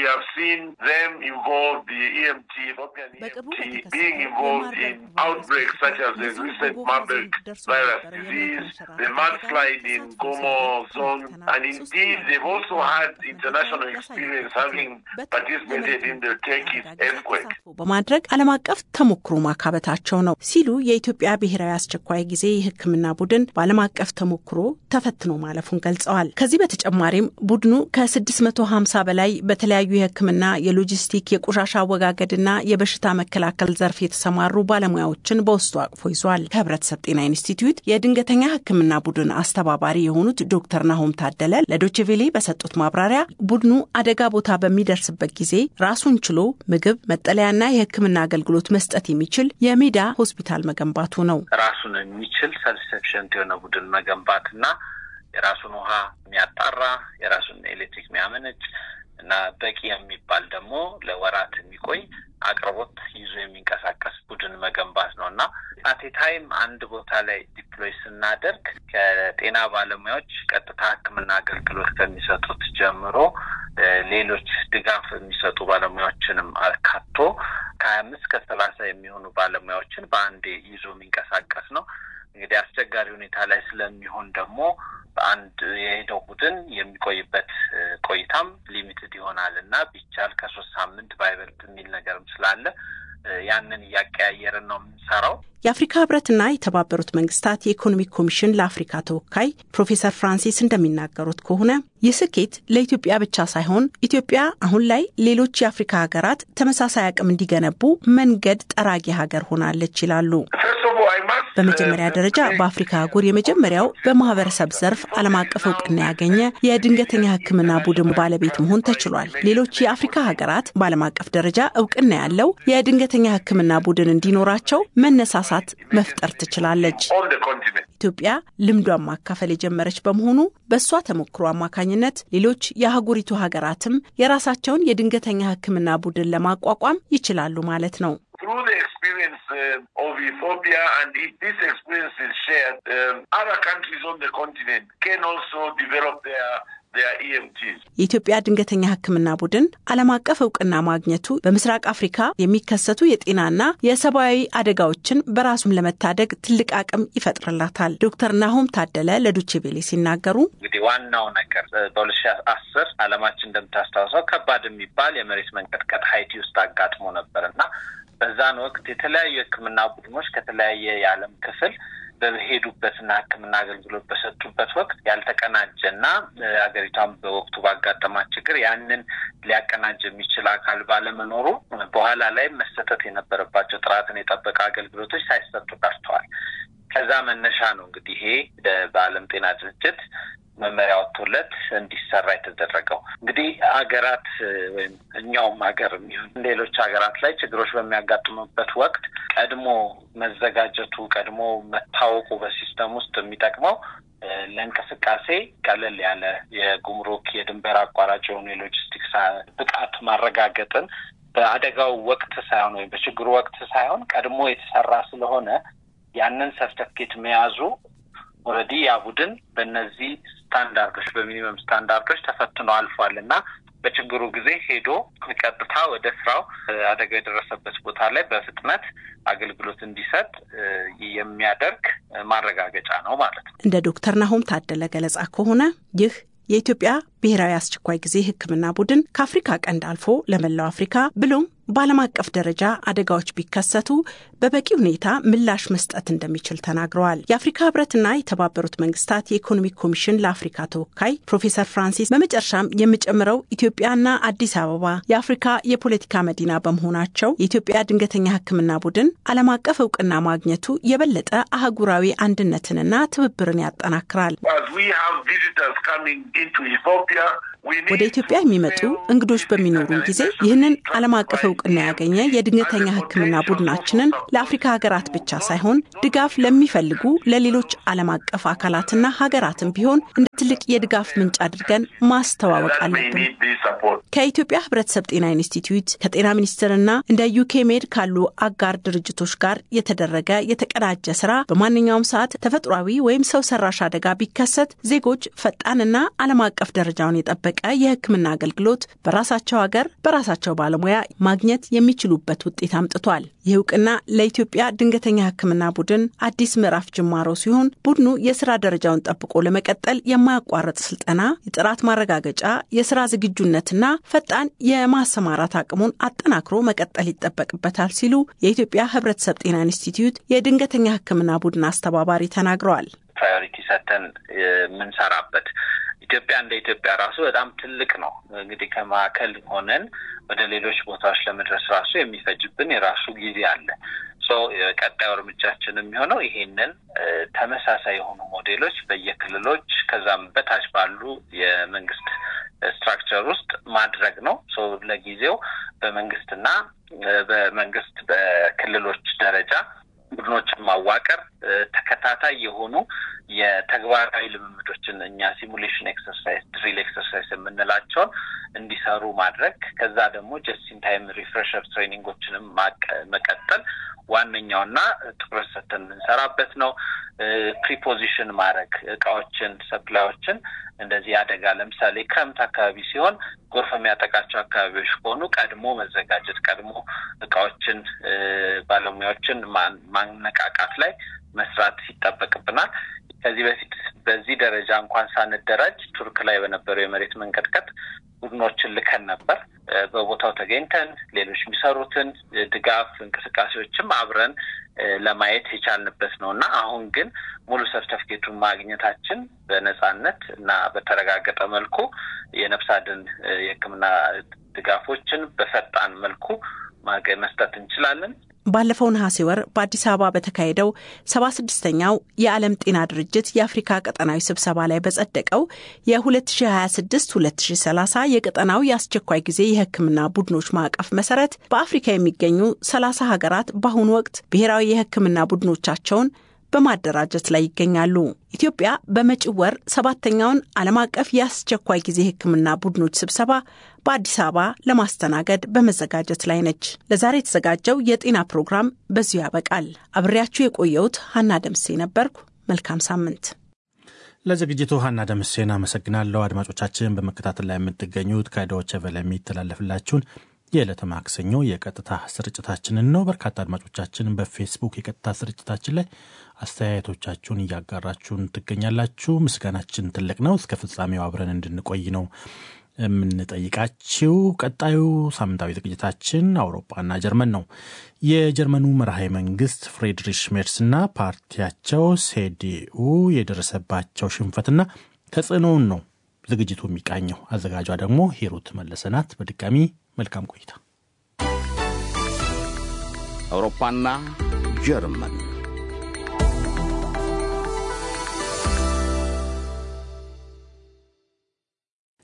በቅርቡ በማድረግ ዓለም አቀፍ ተሞክሮ ማካበታቸው ነው ሲሉ የኢትዮጵያ ብሔራዊ አስቸኳይ ጊዜ የሕክምና ቡድን በዓለም አቀፍ ተሞክሮ ተፈትኖ ማለፉን ገልጸዋል። ከዚህ በተጨማሪም ቡድኑ ከ650 በላይ በተለያዩ የሕክምና የሎጂስቲክ፣ የቆሻሻ አወጋገድና የበሽታ መከላከል ዘርፍ የተሰማሩ ባለሙያዎችን በውስጡ አቅፎ ይዟል። ከህብረተሰብ ጤና ኢንስቲትዩት የድንገተኛ ሕክምና ቡድን አስተባባሪ የሆኑት ዶክተር ናሆም ታደለ ለዶችቬሌ በሰጡት ማብራሪያ ቡድኑ አደጋ ቦታ በሚደርስበት ጊዜ ራሱን ችሎ ምግብ፣ መጠለያና የሕክምና አገልግሎት መስጠት የሚችል የሜዳ ሆስፒታል መገንባቱ ነው። ራሱን የሚችል ሰልፍ የሆነ ቡድን መገንባት እና የራሱን ውሃ የሚያጣራ የራሱን ኤሌክትሪክ የሚያመነጭ እና በቂ የሚባል ደግሞ ለወራት የሚቆይ አቅርቦት ይዞ የሚንቀሳቀስ ቡድን መገንባት ነው እና አቴታይም አንድ ቦታ ላይ ዲፕሎይ ስናደርግ ከጤና ባለሙያዎች ቀጥታ ሕክምና አገልግሎት ከሚሰጡት ጀምሮ ሌሎች ድጋፍ የሚሰጡ ባለሙያዎችንም አካቶ ከሀያ አምስት ከሰላሳ የሚሆኑ ባለሙያዎችን በአንዴ ይዞ የሚንቀሳቀስ ነው። እንግዲህ አስቸጋሪ ሁኔታ ላይ ስለሚሆን ደግሞ በአንድ የሄደው ቡድን የሚቆይበት ቆይታም ሊሚትድ ይሆናል እና ቢቻል ከሶስት ሳምንት ባይበልጥ የሚል ነገርም ስላለ ያንን እያቀያየርን ነው የምንሰራው። የአፍሪካ ህብረትና የተባበሩት መንግስታት የኢኮኖሚክ ኮሚሽን ለአፍሪካ ተወካይ ፕሮፌሰር ፍራንሲስ እንደሚናገሩት ከሆነ ይህ ስኬት ለኢትዮጵያ ብቻ ሳይሆን ኢትዮጵያ አሁን ላይ ሌሎች የአፍሪካ ሀገራት ተመሳሳይ አቅም እንዲገነቡ መንገድ ጠራጊ ሀገር ሆናለች ይላሉ። በመጀመሪያ ደረጃ በአፍሪካ አህጉር የመጀመሪያው በማህበረሰብ ዘርፍ ዓለም አቀፍ እውቅና ያገኘ የድንገተኛ ሕክምና ቡድን ባለቤት መሆን ተችሏል። ሌሎች የአፍሪካ ሀገራት በዓለም አቀፍ ደረጃ እውቅና ያለው የድንገተኛ ሕክምና ቡድን እንዲኖራቸው መነሳሳት መፍጠር ትችላለች። ኢትዮጵያ ልምዷን ማካፈል የጀመረች በመሆኑ በእሷ ተሞክሮ አማካኝነት ሌሎች የአህጉሪቱ ሀገራትም የራሳቸውን የድንገተኛ ሕክምና ቡድን ለማቋቋም ይችላሉ ማለት ነው። through the experience uh, of Ethiopia, and if this experience is shared, um, other countries on the continent can also develop their የኢትዮጵያ ድንገተኛ ሕክምና ቡድን ዓለም አቀፍ እውቅና ማግኘቱ በምስራቅ አፍሪካ የሚከሰቱ የጤናና የሰብአዊ አደጋዎችን በራሱም ለመታደግ ትልቅ አቅም ይፈጥርላታል። ዶክተር ናሆም ታደለ ለዶቼቬሌ ሲናገሩ እንግዲህ ዋናው ነገር በሁለት ሺ አስር ዓለማችን እንደምታስታውሰው ከባድ የሚባል የመሬት መንቀጥቀጥ ሀይቲ ውስጥ አጋጥሞ ነበር እና በዛን ወቅት የተለያዩ የሕክምና ቡድኖች ከተለያየ የዓለም ክፍል በሄዱበትና ሕክምና አገልግሎት በሰጡበት ወቅት ያልተቀናጀና ሀገሪቷን በወቅቱ ባጋጠማት ችግር ያንን ሊያቀናጅ የሚችል አካል ባለመኖሩ በኋላ ላይ መሰጠት የነበረባቸው ጥራትን የጠበቀ አገልግሎቶች ሳይሰጡ ቀርተዋል። ከዛ መነሻ ነው እንግዲህ ይሄ በዓለም ጤና ድርጅት መመሪያ ወጥቶለት እንዲሰራ የተደረገው። እንግዲህ ሀገራት ወይም እኛውም ሀገር የሚሆን ሌሎች ሀገራት ላይ ችግሮች በሚያጋጥሙበት ወቅት ቀድሞ መዘጋጀቱ ቀድሞ መታወቁ በሲስተም ውስጥ የሚጠቅመው ለእንቅስቃሴ ቀለል ያለ የጉምሩክ የድንበር አቋራጭ የሆኑ የሎጂስቲክስ ብቃት ማረጋገጥን በአደጋው ወቅት ሳይሆን ወይም በችግሩ ወቅት ሳይሆን ቀድሞ የተሰራ ስለሆነ ያንን ሰርተፍኬት መያዙ ኦልሬዲ ያ ቡድን በእነዚህ ስታንዳርዶች በሚኒመም ስታንዳርዶች ተፈትኖ አልፏል እና በችግሩ ጊዜ ሄዶ ቀጥታ ወደ ስራው አደጋ የደረሰበት ቦታ ላይ በፍጥነት አገልግሎት እንዲሰጥ የሚያደርግ ማረጋገጫ ነው ማለት ነው። እንደ ዶክተር ናሆም ታደለ ገለጻ ከሆነ ይህ የኢትዮጵያ ብሔራዊ አስቸኳይ ጊዜ ሕክምና ቡድን ከአፍሪካ ቀንድ አልፎ ለመላው አፍሪካ ብሎም በዓለም አቀፍ ደረጃ አደጋዎች ቢከሰቱ በበቂ ሁኔታ ምላሽ መስጠት እንደሚችል ተናግረዋል። የአፍሪካ ህብረትና የተባበሩት መንግስታት የኢኮኖሚክ ኮሚሽን ለአፍሪካ ተወካይ ፕሮፌሰር ፍራንሲስ በመጨረሻም የምጨምረው ኢትዮጵያና አዲስ አበባ የአፍሪካ የፖለቲካ መዲና በመሆናቸው የኢትዮጵያ ድንገተኛ ሕክምና ቡድን ዓለም አቀፍ እውቅና ማግኘቱ የበለጠ አህጉራዊ አንድነትንና ትብብርን ያጠናክራል። ወደ ኢትዮጵያ የሚመጡ እንግዶች በሚኖሩን ጊዜ ይህንን ዓለም አቀፍ እውቅና ያገኘ የድንገተኛ ሕክምና ቡድናችንን ለአፍሪካ ሀገራት ብቻ ሳይሆን ድጋፍ ለሚፈልጉ ለሌሎች ዓለም አቀፍ አካላትና ሀገራትም ቢሆን እንደ ትልቅ የድጋፍ ምንጭ አድርገን ማስተዋወቅ አለብን። ከኢትዮጵያ ሕብረተሰብ ጤና ኢንስቲትዩት ከጤና ሚኒስቴርና እንደ ዩኬ ሜድ ካሉ አጋር ድርጅቶች ጋር የተደረገ የተቀናጀ ስራ በማንኛውም ሰዓት ተፈጥሯዊ ወይም ሰው ሰራሽ አደጋ ቢከሰት ዜጎች ፈጣንና ዓለም አቀፍ ደረጃውን የጠበቀ የሕክምና አገልግሎት በራሳቸው ሀገር በራሳቸው ባለሙያ ማግኘት የሚችሉበት ውጤት አምጥቷል። ይህ እውቅና ለኢትዮጵያ ድንገተኛ ሕክምና ቡድን አዲስ ምዕራፍ ጅማሮ ሲሆን ቡድኑ የስራ ደረጃውን ጠብቆ ለመቀጠል የማያቋርጥ ስልጠና፣ የጥራት ማረጋገጫ፣ የስራ ዝግጁነትና ፈጣን የማሰማራት አቅሙን አጠናክሮ መቀጠል ይጠበቅበታል ሲሉ የኢትዮጵያ ሕብረተሰብ ጤና ኢንስቲትዩት የድንገተኛ ሕክምና ቡድን አስተባባሪ ተናግረዋል። ፕራዮሪቲ ሰተን የምንሰራበት ኢትዮጵያ እንደ ኢትዮጵያ ራሱ በጣም ትልቅ ነው። እንግዲህ ከማዕከል ሆነን ወደ ሌሎች ቦታዎች ለመድረስ ራሱ የሚፈጅብን የራሱ ጊዜ አለ። ሶ ቀጣዩ እርምጃችን የሚሆነው ይሄንን ተመሳሳይ የሆኑ ሞዴሎች በየክልሎች ከዛም በታች ባሉ የመንግስት ስትራክቸር ውስጥ ማድረግ ነው። ሶ ለጊዜው በመንግስትና በመንግስት በክልሎች ደረጃ ቡድኖችን ማዋቀር ተከታታይ የሆኑ የተግባራዊ ልምምዶችን እኛ ሲሙሌሽን ኤክሰርሳይዝ፣ ድሪል ኤክሰርሳይዝ የምንላቸውን እንዲሰሩ ማድረግ ከዛ ደግሞ ጀስቲን ታይም ሪፍሬሸር ትሬኒንጎችንም መቀጠል ዋነኛውና ትኩረት ሰጥተን የምንሰራበት ነው። ፕሪፖዚሽን ማድረግ እቃዎችን፣ ሰፕላዮችን እንደዚህ አደጋ ለምሳሌ ክረምት አካባቢ ሲሆን ጎርፍ የሚያጠቃቸው አካባቢዎች ከሆኑ ቀድሞ መዘጋጀት፣ ቀድሞ እቃዎችን፣ ባለሙያዎችን ማነቃቃት ላይ መስራት ይጠበቅብናል። ከዚህ በፊት በዚህ ደረጃ እንኳን ሳንደራጅ ቱርክ ላይ በነበረው የመሬት መንቀጥቀጥ ቡድኖችን ልከን ነበር። በቦታው ተገኝተን ሌሎች የሚሰሩትን ድጋፍ እንቅስቃሴዎችም አብረን ለማየት የቻልንበት ነው እና አሁን ግን ሙሉ ሰርተፍኬቱን ማግኘታችን በነጻነት እና በተረጋገጠ መልኩ የነፍስ አድን የሕክምና ድጋፎችን በፈጣን መልኩ መስጠት እንችላለን። ባለፈው ነሐሴ ወር በአዲስ አበባ በተካሄደው ሰባ ስድስተኛው የዓለም ጤና ድርጅት የአፍሪካ ቀጠናዊ ስብሰባ ላይ በጸደቀው የ2026 2030 የቀጠናው የአስቸኳይ ጊዜ የሕክምና ቡድኖች ማዕቀፍ መሰረት በአፍሪካ የሚገኙ 30 ሀገራት በአሁኑ ወቅት ብሔራዊ የሕክምና ቡድኖቻቸውን በማደራጀት ላይ ይገኛሉ። ኢትዮጵያ በመጪው ወር ሰባተኛውን ዓለም አቀፍ የአስቸኳይ ጊዜ ሕክምና ቡድኖች ስብሰባ በአዲስ አበባ ለማስተናገድ በመዘጋጀት ላይ ነች። ለዛሬ የተዘጋጀው የጤና ፕሮግራም በዚሁ ያበቃል። አብሬያችሁ የቆየሁት ሀና ደምሴ ነበርኩ። መልካም ሳምንት። ለዝግጅቱ ሀና ደምሴን አመሰግናለሁ። አድማጮቻችን በመከታተል ላይ የምትገኙት ከዶይቼ ቬለ የሚተላለፍላችሁን የዕለተ ማክሰኞ የቀጥታ ስርጭታችንን ነው። በርካታ አድማጮቻችን በፌስቡክ የቀጥታ ስርጭታችን ላይ አስተያየቶቻችሁን እያጋራችሁን ትገኛላችሁ። ምስጋናችን ትልቅ ነው። እስከ ፍጻሜው አብረን እንድንቆይ ነው የምንጠይቃችው። ቀጣዩ ሳምንታዊ ዝግጅታችን አውሮፓና ጀርመን ነው። የጀርመኑ መርሃዊ መንግስት ፍሬድሪሽ ሜርስና ፓርቲያቸው ሴዲኡ የደረሰባቸው ሽንፈትና ተጽዕኖውን ነው ዝግጅቱ የሚቃኘው። አዘጋጇ ደግሞ ሂሩት መለሰናት። በድጋሚ መልካም ቆይታ። አውሮፓና ጀርመን ጀርመን።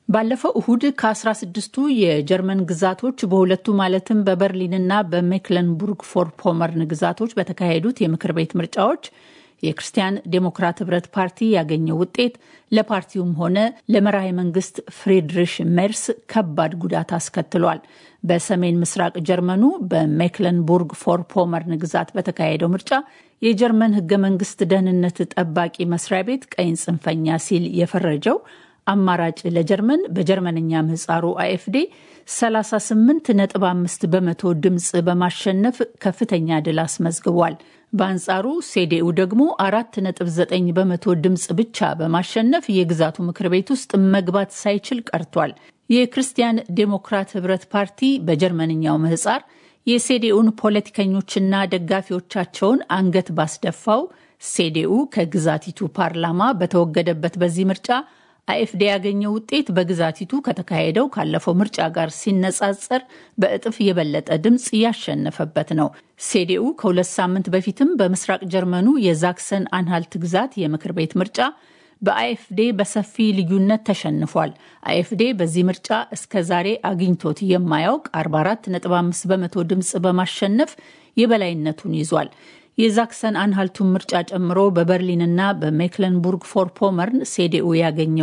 ባለፈው እሁድ ከ16ቱ የጀርመን ግዛቶች በሁለቱ ማለትም በበርሊንና በሜክለንቡርግ ፎር ፖመርን ግዛቶች በተካሄዱት የምክር ቤት ምርጫዎች የክርስቲያን ዴሞክራት ህብረት ፓርቲ ያገኘው ውጤት ለፓርቲውም ሆነ ለመራሄ መንግስት ፍሪድሪሽ ሜርስ ከባድ ጉዳት አስከትሏል። በሰሜን ምስራቅ ጀርመኑ በሜክለንቡርግ ፎር ፖመርን ግዛት በተካሄደው ምርጫ የጀርመን ህገ መንግስት ደህንነት ጠባቂ መስሪያ ቤት ቀይን ጽንፈኛ ሲል የፈረጀው አማራጭ ለጀርመን በጀርመንኛ ምህጻሩ አይኤፍዴ 38.5 በመቶ ድምፅ በማሸነፍ ከፍተኛ ድል አስመዝግቧል። በአንጻሩ ሴዴኡ ደግሞ 4.9 በመቶ ድምፅ ብቻ በማሸነፍ የግዛቱ ምክር ቤት ውስጥ መግባት ሳይችል ቀርቷል። የክርስቲያን ዴሞክራት ህብረት ፓርቲ በጀርመንኛው ምህጻር የሴዴኡን ፖለቲከኞችና ደጋፊዎቻቸውን አንገት ባስደፋው ሴዴኡ ከግዛቲቱ ፓርላማ በተወገደበት በዚህ ምርጫ አይኤፍዴ ያገኘው ውጤት በግዛቲቱ ከተካሄደው ካለፈው ምርጫ ጋር ሲነጻጸር በእጥፍ የበለጠ ድምፅ ያሸነፈበት ነው። ሴዴኡ ከሁለት ሳምንት በፊትም በምስራቅ ጀርመኑ የዛክሰን አንሃልት ግዛት የምክር ቤት ምርጫ በአይኤፍዴ በሰፊ ልዩነት ተሸንፏል። አይኤፍዴ በዚህ ምርጫ እስከ ዛሬ አግኝቶት የማያውቅ 44.5 በመቶ ድምፅ በማሸነፍ የበላይነቱን ይዟል። የዛክሰን አንሃልቱን ምርጫ ጨምሮ በበርሊንና በሜክለንቡርግ ፎር ፖመርን ሴዴኡ ያገኘው